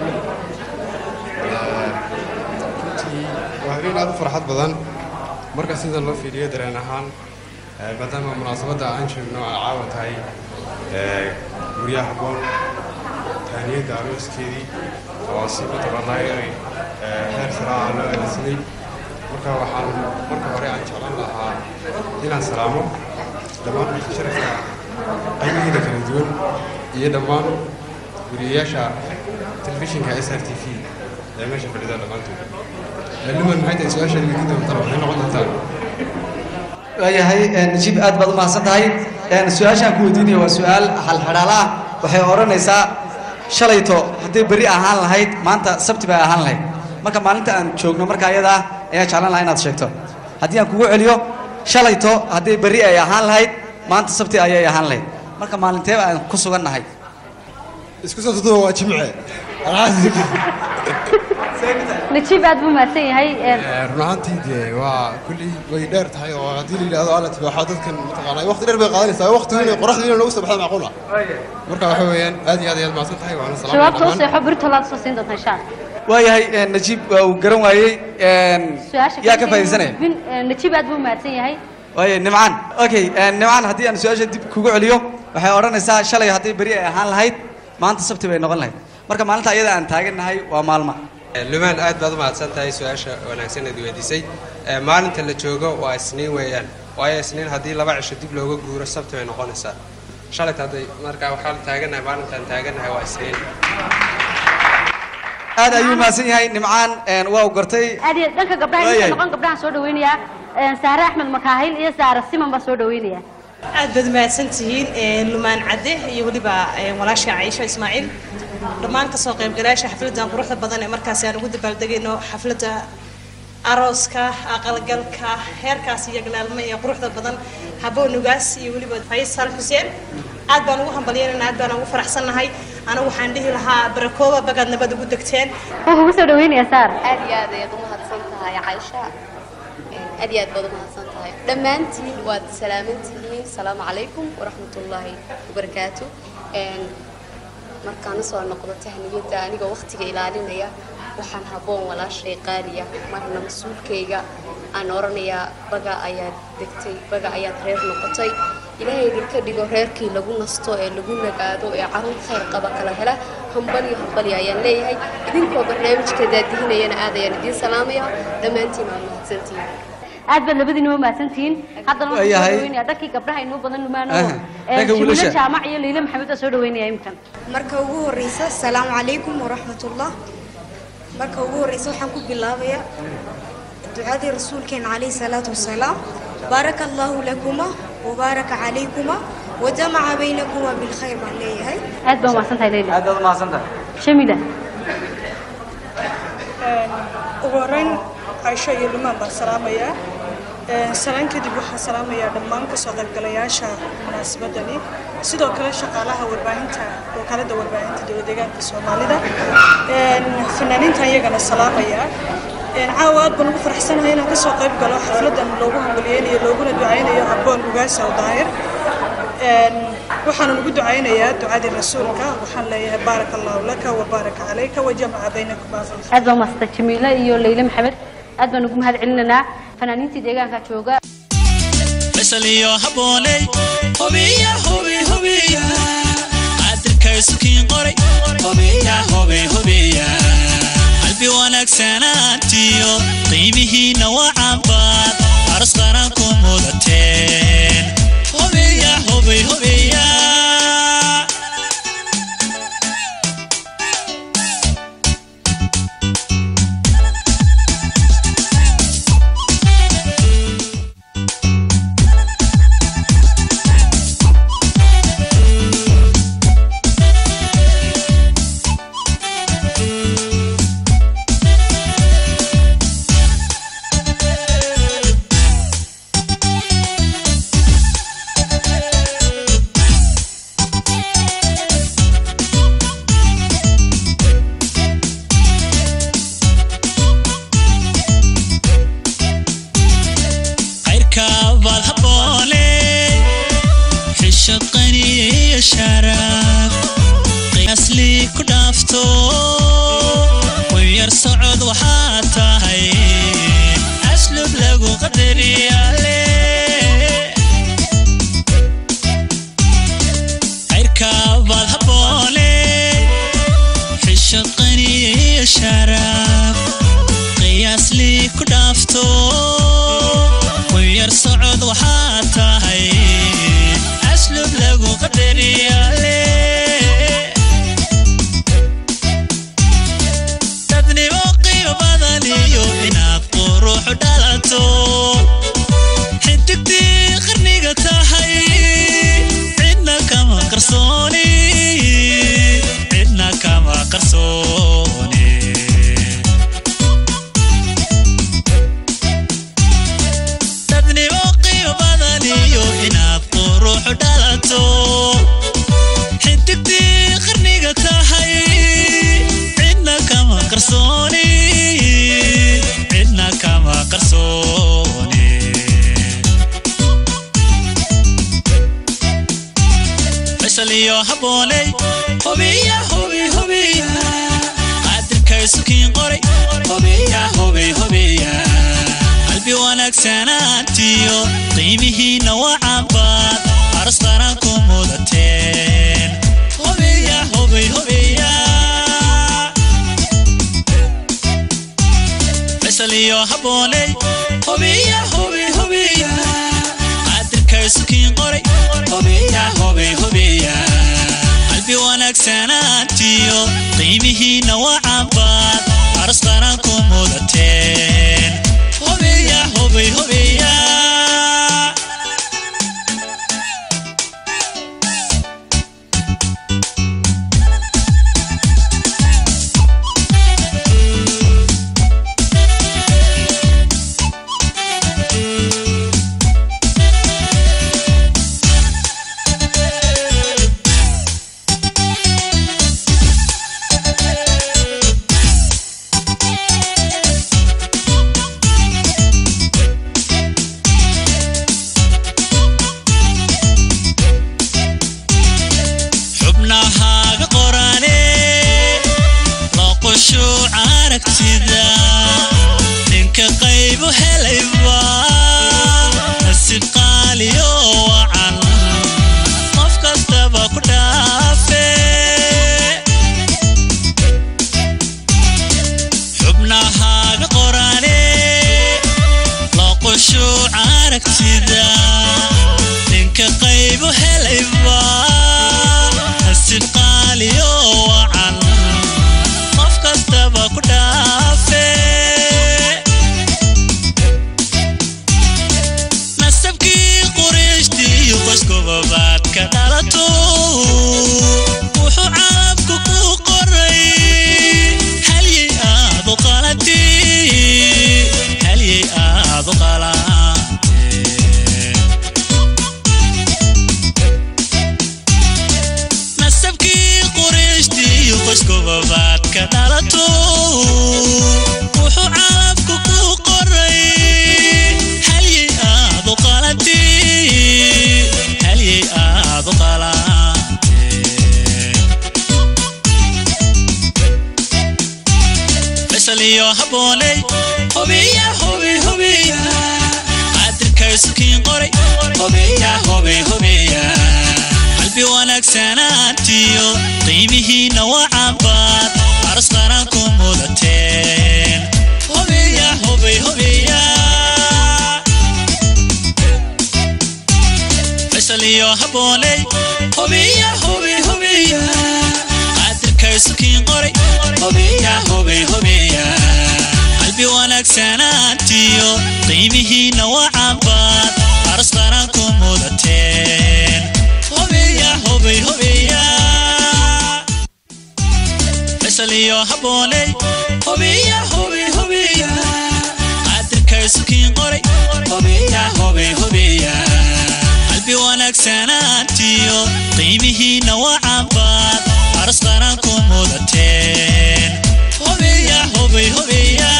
D: runtii waa habeen aad u farxad badan marka sida loo fiiriyo dareen ahaan eh, maadaama munaasabadda aan joogno ay caawa tahay eh, guryaha habboon taaniyadda arooskeedii oo si mataqaanaa inay eh, heer saraaca loo adeegsaday marka waxaan marka hore aan jeclan lahaa inaan salaamo dhammaan dadka sharafka qaybihiina kala duwan iyo dhammaan guriyayaasha telefishinka s r t v ee meesha fadhida dhammaantood Eh, luman maxay tahay su-aashaad weydiin doontaan waxay noqon doontaan
C: waayahay een, najiib aad baad u mahadsan tahay Een, su-aashaan ku weydiinaya waa su-aal halxadhaala ah waxay odhanaysaa shalayto hadday berri ahaan lahayd maanta sabti bay ahaan lahayd marka maalinta aan joogno marka ayada ah ayaan jeclan lahaa inaad sheegto haddii aan kugu celiyo shalayto hadday berri ay ahaan lahayd maanta sabti ayay ahaan lahayd marka maalinteeba aan ku sugan nahay
D: isku soo tutuba waa jimce
B: najiib aad buu mahadsan yahay een,
D: Eh, run ahaantii dee waa kulley way dheer tahay oo haddii la yidhaahdo alla tibaaxo dadkan mataqaanaa waqti dheer bay qaadanaysaa waqtigu inay qoraxdu inay noogu soo baxda macquul ah marka waxa weeyaan aad iyo aad ayaad mahadsan tahay waana salaamaya
B: jawaabta u
D: dhammaan
B: seexo berito laad soo siin doontaa insha allah
C: waayahay een, najiib waa uu garan waayey een,
B: su-aasha
C: yaa ka
B: kale
C: faa'iidaysanaya
B: bin een, najiib aad buu mahadsan yahay
C: waaye nimcaan okay een, nimcaan haddii aan su-aasha dib kugu celiyo waxay odhanaysaa shalay haddii beri ay ahaan lahayd maanta sabti bay noqon lahayd marka maalinta ayada aan taagannahay waa maalma
R: lumaan aad baad u mahadsan tahay su-aasha wanaagsan eed weydiisay Eh, maalinta la joogo waa isniin weeyaan waayo isniin haddii laba cisho dib looga guuro sabti bay noqonaysaa shalayta hadday marka waxaan taaganahay maalintaan taaganahay waa isniin
C: aad ayuu mahadsan yahay nimcaan een, waa u gartay
B: aad iyo dhanka gabdhaha inta
C: Waayahay.
B: noqon gabdhahan soo dhaweynayaa een, saare axmed makaahil iyo saare siman baa soo dhaweynaya
E: aad baad mahadsan tihiin eh, lumaan cadde iyo weliba eh, walaasha caisho ismaaciil dhammaan kasoo qaybgalayaasha xafladan quruxda badan ee markaasi aan ugu dabaaldegayno xafladda arooska aqalgalka heerkaas iyo galaalmo ee quruxda badan haboonugaas iyo weliba faysal xuseen aad baan ugu hambalyeynana aad baan ugu faraxsannahay anigu waxaan dhihi lahaa barakooba bagaad nabad ugu degteen
B: wuxuu kugu soo dhaweynayaa saar
W: aad iyo aad ayaad u mahadsan tahay caysha aad iyo aad baad u mahadsan tahay dhammaantiin waad salaaman tihiin asalaamu calaykum waraxmatullaahi wabarakaatu Een, markaan usoo noqdo tahniyadda anigoo waqtiga ilaalinaya waxaan habboon walaashay qaaliya marna mas-uulkayga aan oranayaa baga ayaad degtay baga ayaad reer noqotay ilaahay idinka dhigo reerkii lagu nasto ee lagu nagaado ee caruur khayr qaba kala hela hambalyo hambalyo ayaan leeyahay idinkoo barnaamijka daadihinayana aad ayaan idiin salaamaya dhammaantiin waa mahadsantihiin
B: aad baad labadiina u mahadsantihiin haddana waxaan soo
W: Waayahay.
B: dhaweynayaa dhankii gabdhaha inuu badan lumaano
W: Aha, dhanka
B: jimiilo
W: wiilasha.
B: jaamac iyo liila maxamed baa soo dhaweynaya imkan
X: marka ugu horeysa asalaamu calaykum waraxmatullah marka ugu horeysa waxaan ku bilaabayaa ducadii rasuulkeena calayhi salaatu wasalaam baaraka allahu lakuma wabaaraka calaykuma wajamaca baynakuma bilkhayr baan leeyahay
B: aad baa umahadsan tahay leila
C: aad baad umahadsan tahay
B: shamila
Y: ugu horreyn caisho iyo lumaan baan salaamayaa
F: salaan kadib waxaan salaamayaa dhammaan kasoo qaybgalayaasha munaasabadani sidoo kale shaqaalaha warbaahinta wakaalada warbaahinta dowlad deegaanka soomaalida fanaaniintan iyagana salaamaya caawa aad baan ugu faraxsanahay inaan kasoo qayb galo xafladan loogu hambaliyeynayo looguna ducaynayo habboon ugaasa oo daahir waxaanan ugu ducaynayaa ducadii rasuulka waxaan leeyahay baaraka allahu laka wa baaraka calayka wa jamaca baynakum
B: aad baa maasta jamiile iyo leyle maxamed aad baan ugu mahad celinaynaa fanaaniintii deegaanka jooga
A: faysal iyo habbooney hubiya hubi hubiya cadirka isukiin qoray hubiya hubi hubiya qalbi wanaagsanaantiyo qiimihiina waa cambaad aras qaran ku mudateen hubiya hubi hubiya khayrka baad habboone xishad qaniyo sharaf qiyaasli ku dhaafto wayar socod waxaad tahay aslub lagu qadariyale khayrka baad habboone xishad qaniyo sharaf qiyaasli ku dhaafto wayar socod waxaad tahay aslub lagu qadariyale dadnimo qiimo badan iyo inaad quruxu dhalato xidigtii qarniga tahay cidna kama qarsooni cidna kama qarsooni dadnimo qiimo badan iyo inaad quruxu dhalato xidigtii qarniga tahay cidna kama qarsooni cidna kama qarsooni faysal iyo habbooney hubiya hubi hubiya qadirka isukiin qoray hubiya hubi hubiya qalbi wanaagsanaantiyo qiimihiina waa cambaad aras qaran ku mudateen hubiya hubi hubiya faysal iyo habbooney hubiya hubi hubiya qadirka isukiin qoray hubiya hubi hubiya qalbi wanaagsanaantiyo qiimihiina waa cambaad aras qaran ku mudateen hubiya hubi hubiya xubnahaaga qorane loqoshuuc aragtida ninka qaybu helayba nasib qaaliyo wacan qof kastaba ku dhaafe xubnahaaga qorane loqoshuuc aragtida ninka qaybu helayba nasib qaaliyo wacan qof kastaba ku dhaafe nasabkii qurayshtiiyo qoyskuba baad ka dhalato wuxuu caalamku ku qoray halyey aad u qalati halyey aad u qalan faysal iyo habooney hubiya hubi hubiya qadirka isukiin qoray hubiya hubi hubiya qalbi wanaagsanaantiyo qiimihiinna wacanbaad aros qaran ku mudateen hubiya hubi hubiya faysal iyo habooney hubiya hubi hubiya qadirka isukiin qoray hubiya hubi hubiya qalbi wanaagsanaantiyo qiimihiinna wacanbaad aros qaran ku mudateen hubiya hubi hubiya faysal iyo habooney hubiya hubi hubiya qadirka isukiin qoray hubiya hubi hubiya qalbi wanaagsanaantiyo qiimihiinna wacanbaad aros qaran ku mudateen hubiya hubi hubiya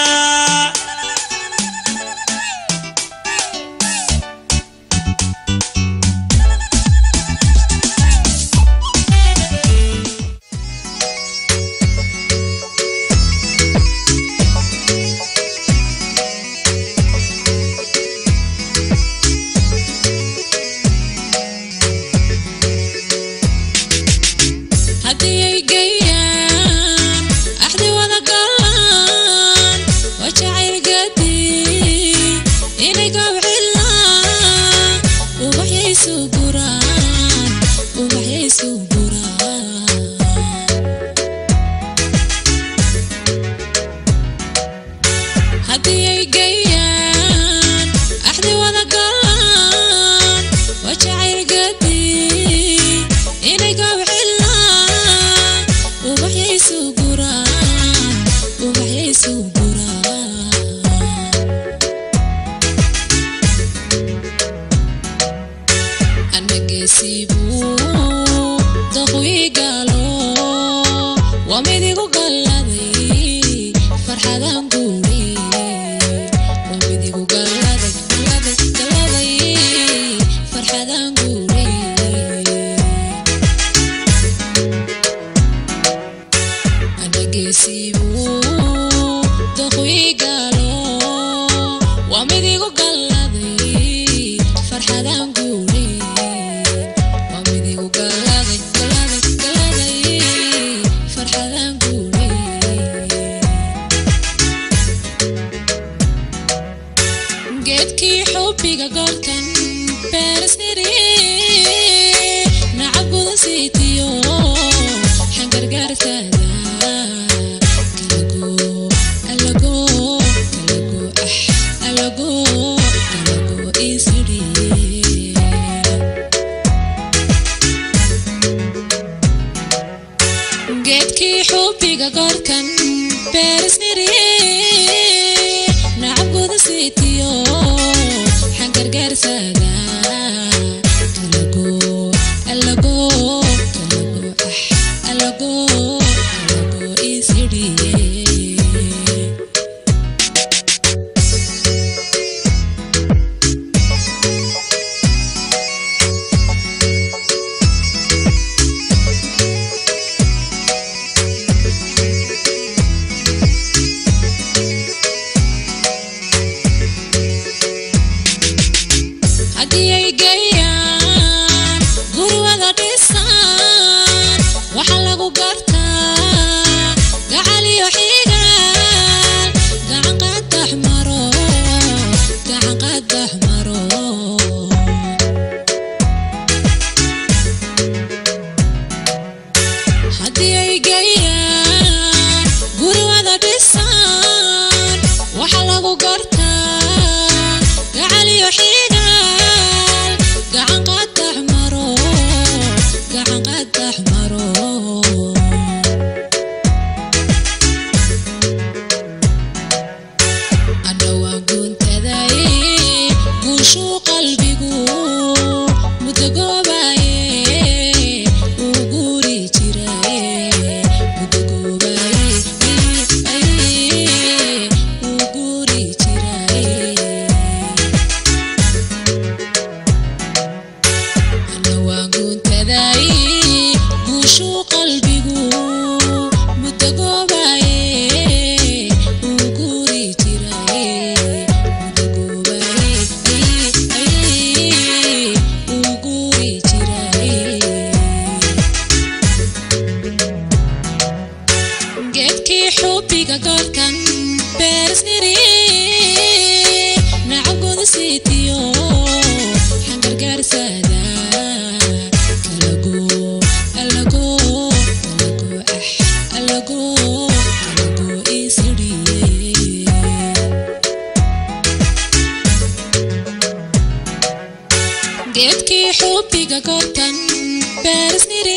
G: haddii ay geeyaan axdi wada galaan waa jacayl gadi inay gabcilaan ubaxyaysu guraan ubaxyaysu guraan haddii ay geeyaan axdi wada galaan waa jacayl gadi inay gabcilaan ubaxyaysu guraan ubaxyaysu guraan anageesiibuu daqwiigalo waa midigu galladay farxadan guuri waa midigu galladay galladay galladay farxadan guuri anageesiibuu daqwiigalo waa midigu galladay farxadan guuri waa midigu galladay galladay galladay farxadan guuri geedkii xubbiga goolkan beerisniri nacab guda siitiyo xangargaartaada kalago alago kalago ah alago alago isiri geedkii xubbiga goolkan beerisniri nacab guda siitiyo xangargaartaada kalago alago kalago ah alago alago isiri haddii ay geeyaan guri wada dhisaan waxaa lagu gartaa gacal iyo geedkii xubiga goolkan beersniri nacagoda siitiyo xangargaarsaada kalago alago kalago ah alago kalago isiriye geedkii xubiga goolkan beersniri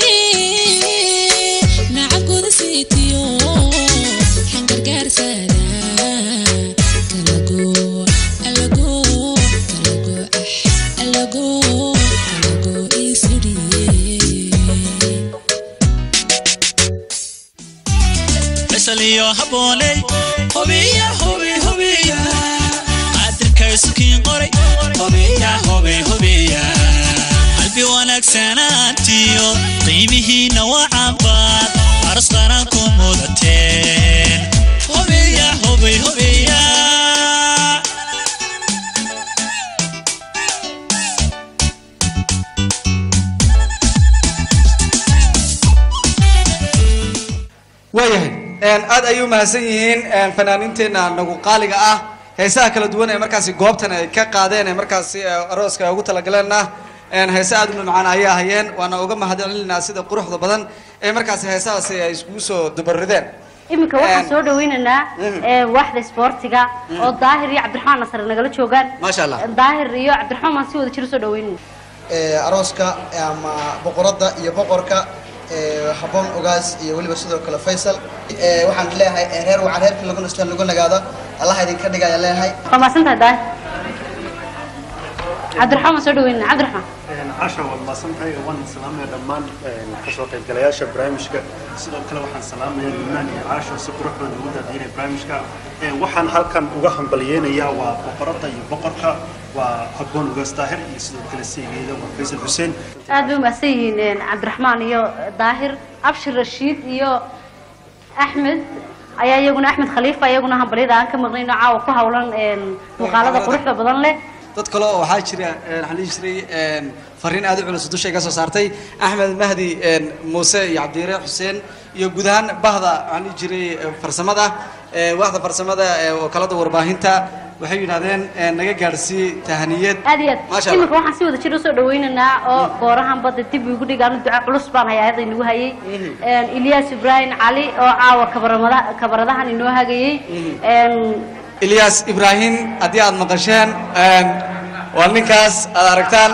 G: nacagoda siitiyo xangargaarsaada kalago alago kalago ah alago kalago isiriye
A: faysal iyo habooney hubiya hubi hubiya qadirkay sukiin qoray hubiya hubi hubiya qalbi wanaagsanaantiyo qiimihiina waa cabaad aras qaran ku mudateen hubiya hubi hubiya
C: waayahay een, aad ayay u mahadsan yihiin een, fanaaniinteenna nagu qaaliga ah heesaha kala duwan ee markaasi goobtan ay ka qaadeen ee markaasi eh, arooska ay ugu talagaleenna een, heese aad u mamacaan ayay ahayeen waana uga mahadcelinaynaa sida quruxda badan ee markaasi heesahaasi ay iskugu soo dubarideen
B: iminka waxaan soo dhaweynaynaa ee, waaxda isboortiga oo daahir iyo cabdiraxmaan nasar nagala joogaan
C: maasha allah
B: daahir iyo cabdiraxmaan baan si wada jir usoo dhaweynayna
U: ee, arooska ama boqoradda iyo boqorka ee, habboon ogaas iyo weliba sidoo kale faysal ee, waxaan leeyahay ee, reer wacan reerkii lagu nasto lagu nagaado allaha idinka dhigaya leeyahay
B: waa mahadsantahay daahir cabdiraxmaan baan soo dhaweynayna cabdiraxmaan
S: casha waad maasantahay waan salaamaya dhammaan kasoo qaybgalayaasha barnaamijka sidoo kale waxaan salaamaya limaan iyo caasho si qurux badan ugu daadiinaya barnaamijka Ee, waxaan halkan uga hambalyeynayaa waa boqoradda iyo boqorka waa habboon ugaas daahir iyo sidoo kale saygeeda waa faysal xuseen
B: aad bay umahadsan yihiin een, cabdiraxmaan iyo daahir abshir rashiid iyo axmed ayaa iyaguna axmed khaliifa iyaguna hambalyada aan ka maqnayno caawa ku hawlan een, muuqaalada quruxda badan leh
C: dad kale oo waxaa jira een, waxaan dhihi jiray een, fariin aad u culus dusha iga soo saartay axmed mahdi een, muuse iyo cabdiyare xuseen iyo guud ahaan bahda waxaan dhihi jiray eh, farsamada eh, waaxda farsamada ee wakaalada warbaahinta waxay yidhahdeen eh, naga gaadhsii tahaniyad
B: aad iyo
C: Maasha
B: aad
C: Allah.
B: iminka waxaan si wada jir usoo dhaweynaynaa oo goorahan badda dib igu dhigaan duca culus baan hayaa ayada inagu hayay Een, ilyas ibrahim cali oo caawa kabaramada kabaradahan inoo hagayay Een,
C: ilyas ibraahim haddii aad maqasheen een, waa ninkaas aad aragtaan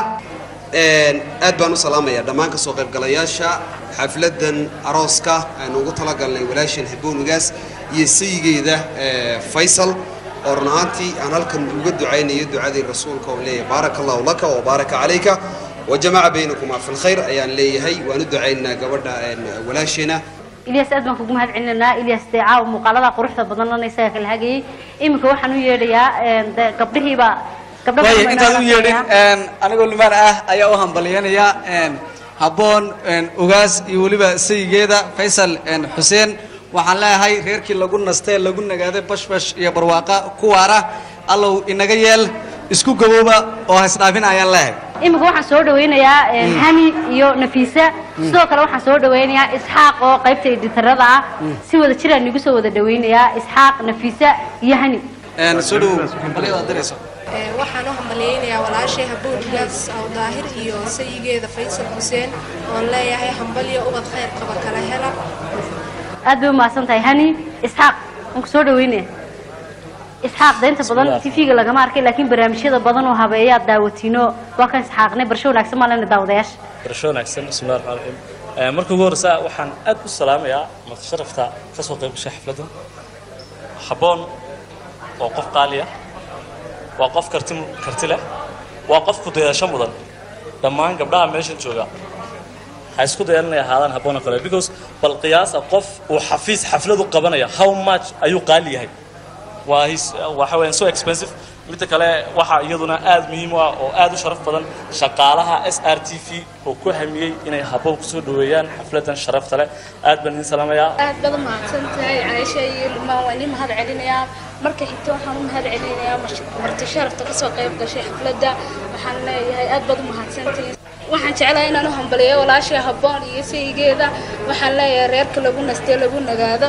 H: aad baan u salaamayaa dhammaan kasoo qaybgalayaasha xafladan arooska aynu ugu talagalnay walaashan haboonugaas iyo sayigeeda eh, faysal oo run ahaantii aan halkan uga ducaynayo ducadii rasuulka oo leeyahay baaraka allahu laka wa baaraka calayka wajamaca baynakumaa fi lkhayr ayaan leeyahay waan u ducaynaynaa gabadha eh, walaasheena
B: ilyas aad baan kugu mahad celinaynaa ilyas dee caawa muuqaalada quruxda badan lana isaga kala hagayay iminka waxaan u yeedhayaa een, dee gabdhihiiba gabdho
C: waaya
B: badan baa
C: intaad u
B: inoo
C: yeedhin
B: shaqeeya.
C: een, anigoo lumaan ah ayaa u hambalyanaya een, habboon een, ugaas iyo weliba sayigeeda faysal een, xuseen waxaan leeyahay reerkii lagu nastee lagu nagaaday bashbash iyo barwaaqa ku waara allow inaga yeel isku gabooba oo haysdhaafin ayaan leeyahay
B: iminka waxaan soo dhaweynayaa een,
C: Mm.
B: hani iyo nafiisa sidoo kale waxaan soo dhaweynayaa isxaaq oo qaybta editarada ah si wada jiraan nigu soo wada dhaweynayaa isxaaq nafiisa iyo hani
C: Een, soo dhowow hambalyada aad dirayso
J: Ee, waxaan u hambaleynayaa walaashay haboon gaas aw daahir iyo sayigeeda faysal xuseen oon leeyahay hambalyo ubad khayr qaba kala hela
B: aad bay umahadsan tahay hani isxaaq waan ku soo dhaweynaya isxaaq deynta badan tv-ga lagama arkay laakiin barnaamijyada badan oo habeeyaa daawatiino waa kan isxaaqnay barsho wanaagsan maa lena daawadayaasha
I: barasho wanaagsan bismillahi raxmaan raxiim Eh, marka ugu horreysa waxaan aad u salaamayaa madsharafta ka soo qayb gashay xafladdan habboon waa qof qaali ah waa qof karti karti leh waa qof ku dayasho mudan dhammaan gabdhaha meeshan jooga ha isku dayan inay ahaadaan habboon oo kale because bal qiyaasa qof uu xafiis xafladu qabanaya how much ayuu qaali yahay waa his- waxa weeyaan so expensive midda kale waxaa iyaduna aad muhiim u ah oo aad u sharaf badan shaqaalaha s r t v oo ku hamiyey inay habboon kusoo dhaweeyaan xafladan sharafta leh aad baan idin salaamayaa
K: aad baad u mahadsan tahay caaisha iyo lumaan waan idin mahad celinayaa marka xigta waxaan u mahad celinayaa marti- marti sharafta kasoo qayb gashay xafladda waxaan leeyahay aad baad u mahadsantihiin waxaan jeclahay inaan u hambaliyo walaashay habboon iyo sayigeeda waxaan leeyahay reerka lagu nastee lagu nagaado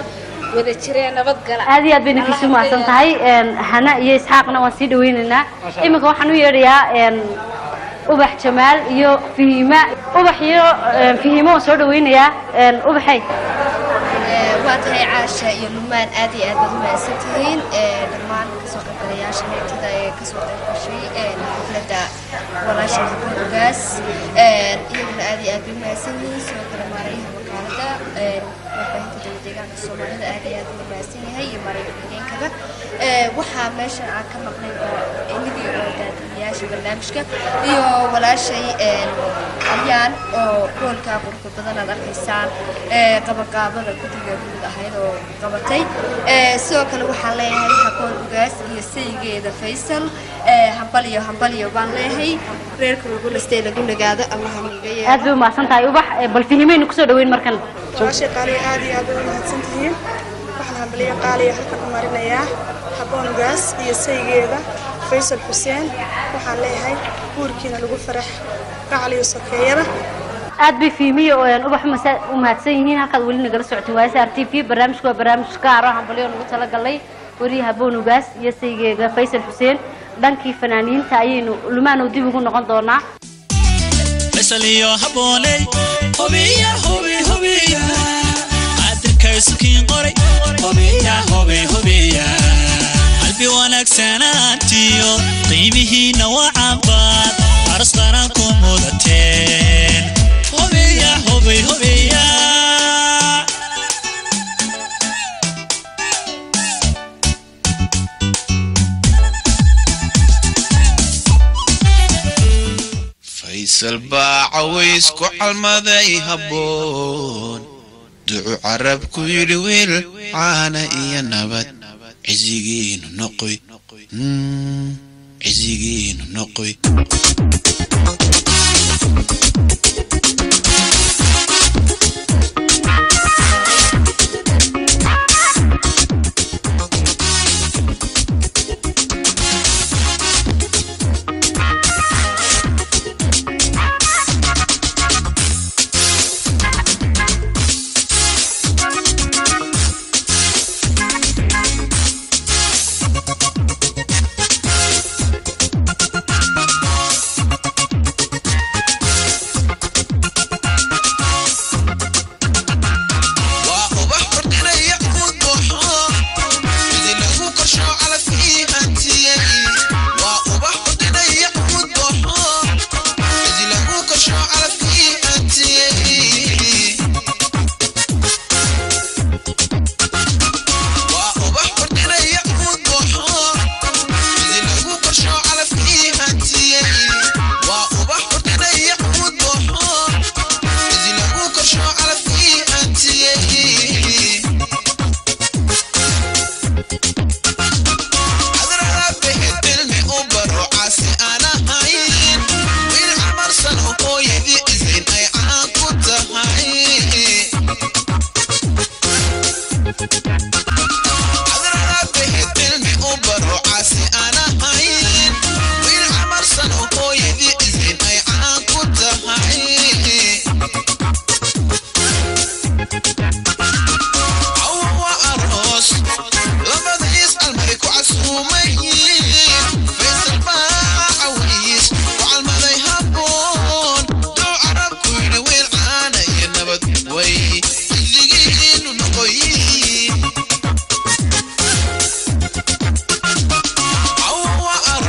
K: wada jireen nabadgala
B: aad iyo aad bay ninkiisu mahadsan tahay een, hana iyo isxaaqna waan sii dhaweynaynaa iminka waxaan u yeedhayaa een, ubax jamaal iyo fihima ubax iyo een, fihimo waan soo dhaweynayaa een, ubaxay
W: waa tahay caasha iyo lumaan aad iyo aad baad u mahadsan tihiin ee, dhammaan kasoo qaybgalayaasha heegtada ee kasoo qayb gashay ee, xafladda walaasha ogaas iyaguna aad iyo aad bay u mahadsan yihiin sidoo kale maarayaha wakaalada ee, warbaahinta dowlad deegaanka soomaalida aad iyo aad buu u mahadsan yahay iyo maaraya xigeenkaba Ee, waxaa meesha aan ka maqnay oo inagii oo daadiyayaasha barnaamijka iyo walaashay een, alyaan oo goolkaa quruxda badan aad arkaysaan ee, qabaqaabada guddiga guud ahayd oo qabatay Ee, sidoo kale waxaan leeyahay xakoon ugaas iyo saygeeda faysal ee, hambaliyo hambaliyo baan leeyahay reerka lagu lastay lagu nagaado allaha miiga yeelo
B: aad bay u mahadsan tahay ubax ee, bal fihimaynu kusoo dhaweyn markan
F: walaashay qaaliya aad iyo aad bay u mahadsan tihiin waxaan hambaliyo qaaliya halkan u marinayaa habboon ugaas iyo saygeeda faysal xuseen waxaan leeyahay guurkiina lagu farax gacaliyo sokeeyada
B: aad bay fiimiye oo een, ubax masa- u mahadsan yihiin halkaad weli nagala socotin waa sr t v barnaamijku waa barnaamij gaar ah hambalyo nagu talagalay weriye haboon ugaas iyo saygeega faysal xuseen dhankii fanaaniinta ayaynu lumaanow dib ugu noqon doonaa
A: faysal iyo habooney hubiya hubi hubiya cadirkay sukiin qoray hubiya hubi hubiya qalbi wanaagsanaantiyo qiimihiina waa cabaad aras qaran ku mudateen hubiya hubi hubiya
L: faysal baa caways ku calmaday habboon ducu carab ku yidhi wiil caana iyo nabad cisigiinu noqoy Mm, cisigiinu noqoy waa ubax kordhinaya guud buuxo sidii lagu korsho calafkii hantiyey waa ubax kordhinaya guud buuxo sidii lagu korsho calafkii hantiyey waa ubax kordhinaya guud buuxo sidii lagu korsho calafkii hantiyey waa ubax kordhinaya guud buuxo sidii lagu korsho calafkii hantiyey adraabehedelme u baro caasi aan ahayn wiil camarsan oo hooyadii isayn ay caan ku tahay adraabehedelme u baro caasi aan ahayn wiil camarsan oo hooyadii isayn ay caan ku tahay cawa waa aroos labadiis almay ku casuumayiin faysal baa caways ku calmaday habboon duu carab ku yidhi wiil caana iyo nabad way xilligiinu noqoyiin cawa waa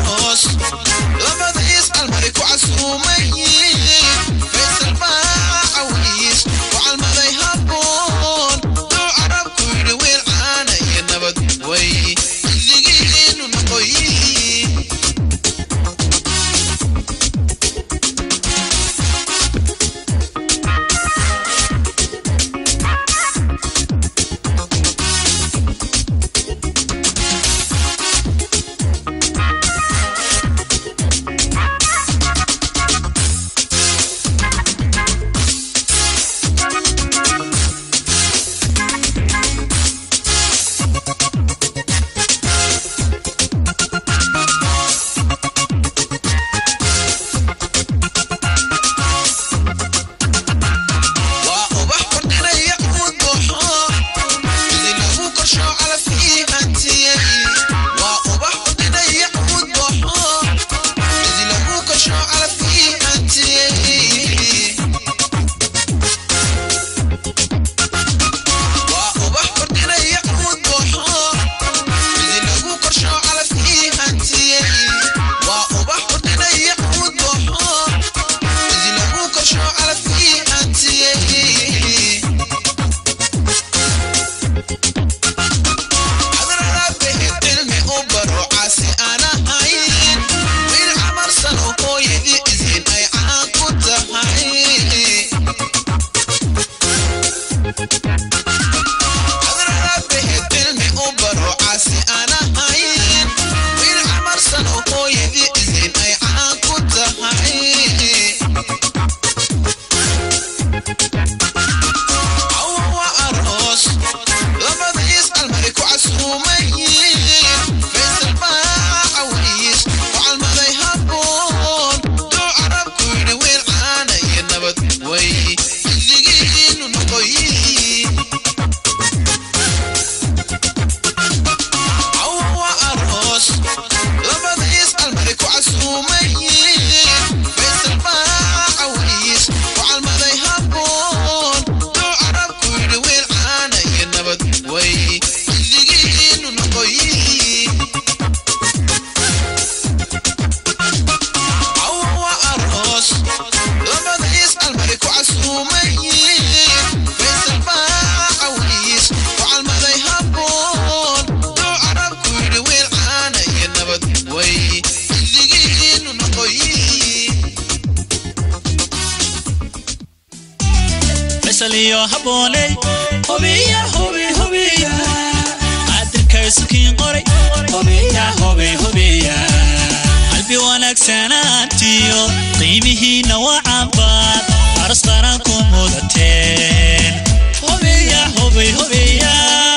A: faysal iyo habooney hubiya hubi hubiya qadirka isukiin qoray hubiya hubi hubiya qalbi wanaagsanaantiyo qiimihiina waa cabaad aros qaran ku mudateen hubiya hubi hubiya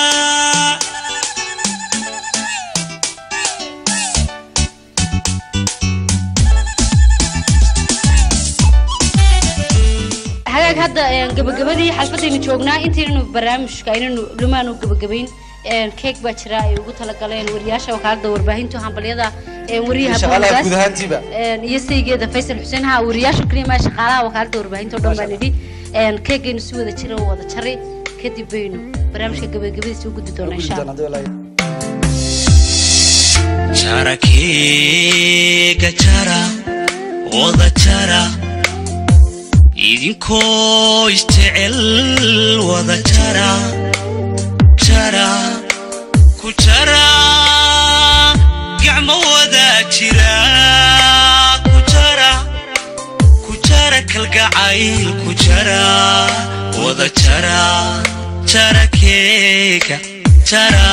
B: hagaag hadda een, gabagabadii xalfadaynu joognaa intaynanu barnaamijka aynanu lumaanu gabagabayn een, keeg baa jira ay ugu talagaleen wariyaasha wakaalada warbaahintu hambalyada een, wariyaha
C: shaqaalaha
B: Boongaas,
C: guud ahaantiiba
B: een, iyo saygeeda faysal xuseen ha wariyaasha kaliya maa shaqaalaha wakaalada warbaahinta oo dhan baan idhi een, keegaynu si wada jira oo wada jaray kadib baynu barnaamijka gabagabadiisa u gudi doonaa insha allah
A: jarakeega jara wada jara idinkoo isjecel wada jara jara ku jara gacmo wada jira ku jara ku jara kalgacayl ku jara wada jara jarakeega jara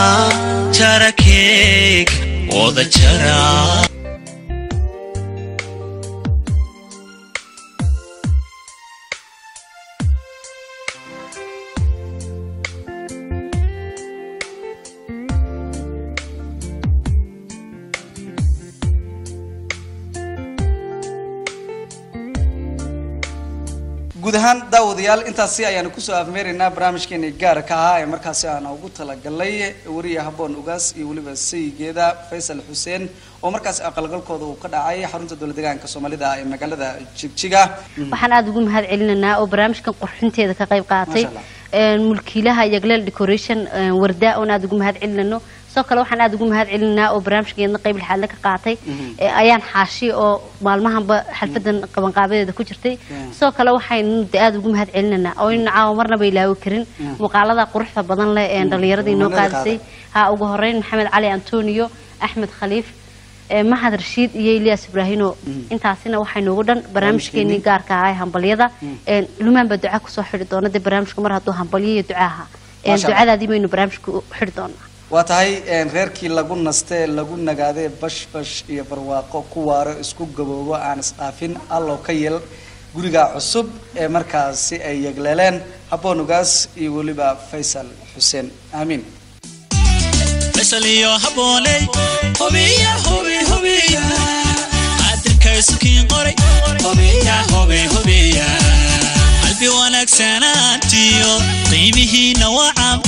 A: jarakeega wada jara
C: guud ahaan daawadayaal intaasi ayaanu kusoo afmeeraynaa barnaamijkeeni gaarka ahaa ee markaasi aan ugu talagalay wariya haboon ugaas iyo weliba sayigeeda faysal xuseen oo markaasi aqalgalkooda uu ka dhacay xarunta dowlad deegaanka soomaalida ee magaalada jigjiga
B: waxaan aada ugu mahad celinaynaa oo barnaamijkan qurxinteeda ka qayb qaatay
C: Masha Allah.
B: een, mulkiilaha yagleel decoration een, warda oon aada ugu mahad celinano sidoo kale waxaan aada ugu mahad celinaynaa oo barnaamijkeedna qayb lixaadle ka qaatay ee, ayaan xaashi oo maalmahanba xalfadan qabanqaabadeeda ku jirtay sidoo kale waxaynu de aada ugu mahad celinaynaa oo in caawa marnaba ilaawi karin muuqaalada quruxda badan leh ee dhalinyaradii noo
C: Muummadada
B: qaadisay ha ugu horeyn maxamed cali antonio axmed khaliif ee, mahad rashiid iyo ilyas ibraahino intaasina waxay noogu dhan barnaamijkeenii gaarka ahaa ee hambalyada Een, lumaan baa duca kusoo xidhi doona dee barnaamijka mar hadduu hambalyo iyo duca ahaa Een,
C: Masha Allah.
B: ducadaadii baynu barnaamijka u xidhi doonaa
C: waa tahay een, reerkii lagu nastee lagu nagaadee bash bash iyo barwaaqo ku waaro isku gaboobo aan isdhaafin allow ka yel guriga cusub ee markaasi ay yegleeleen haboon ugaas iyo weliba faysal xuseen aamiin
A: faysal iyo habooney hubiya hubi hubiya qadirka isukiin qoray hubiya hubi hubiya qalbi wanaagsanaantiyo qiimihiina waa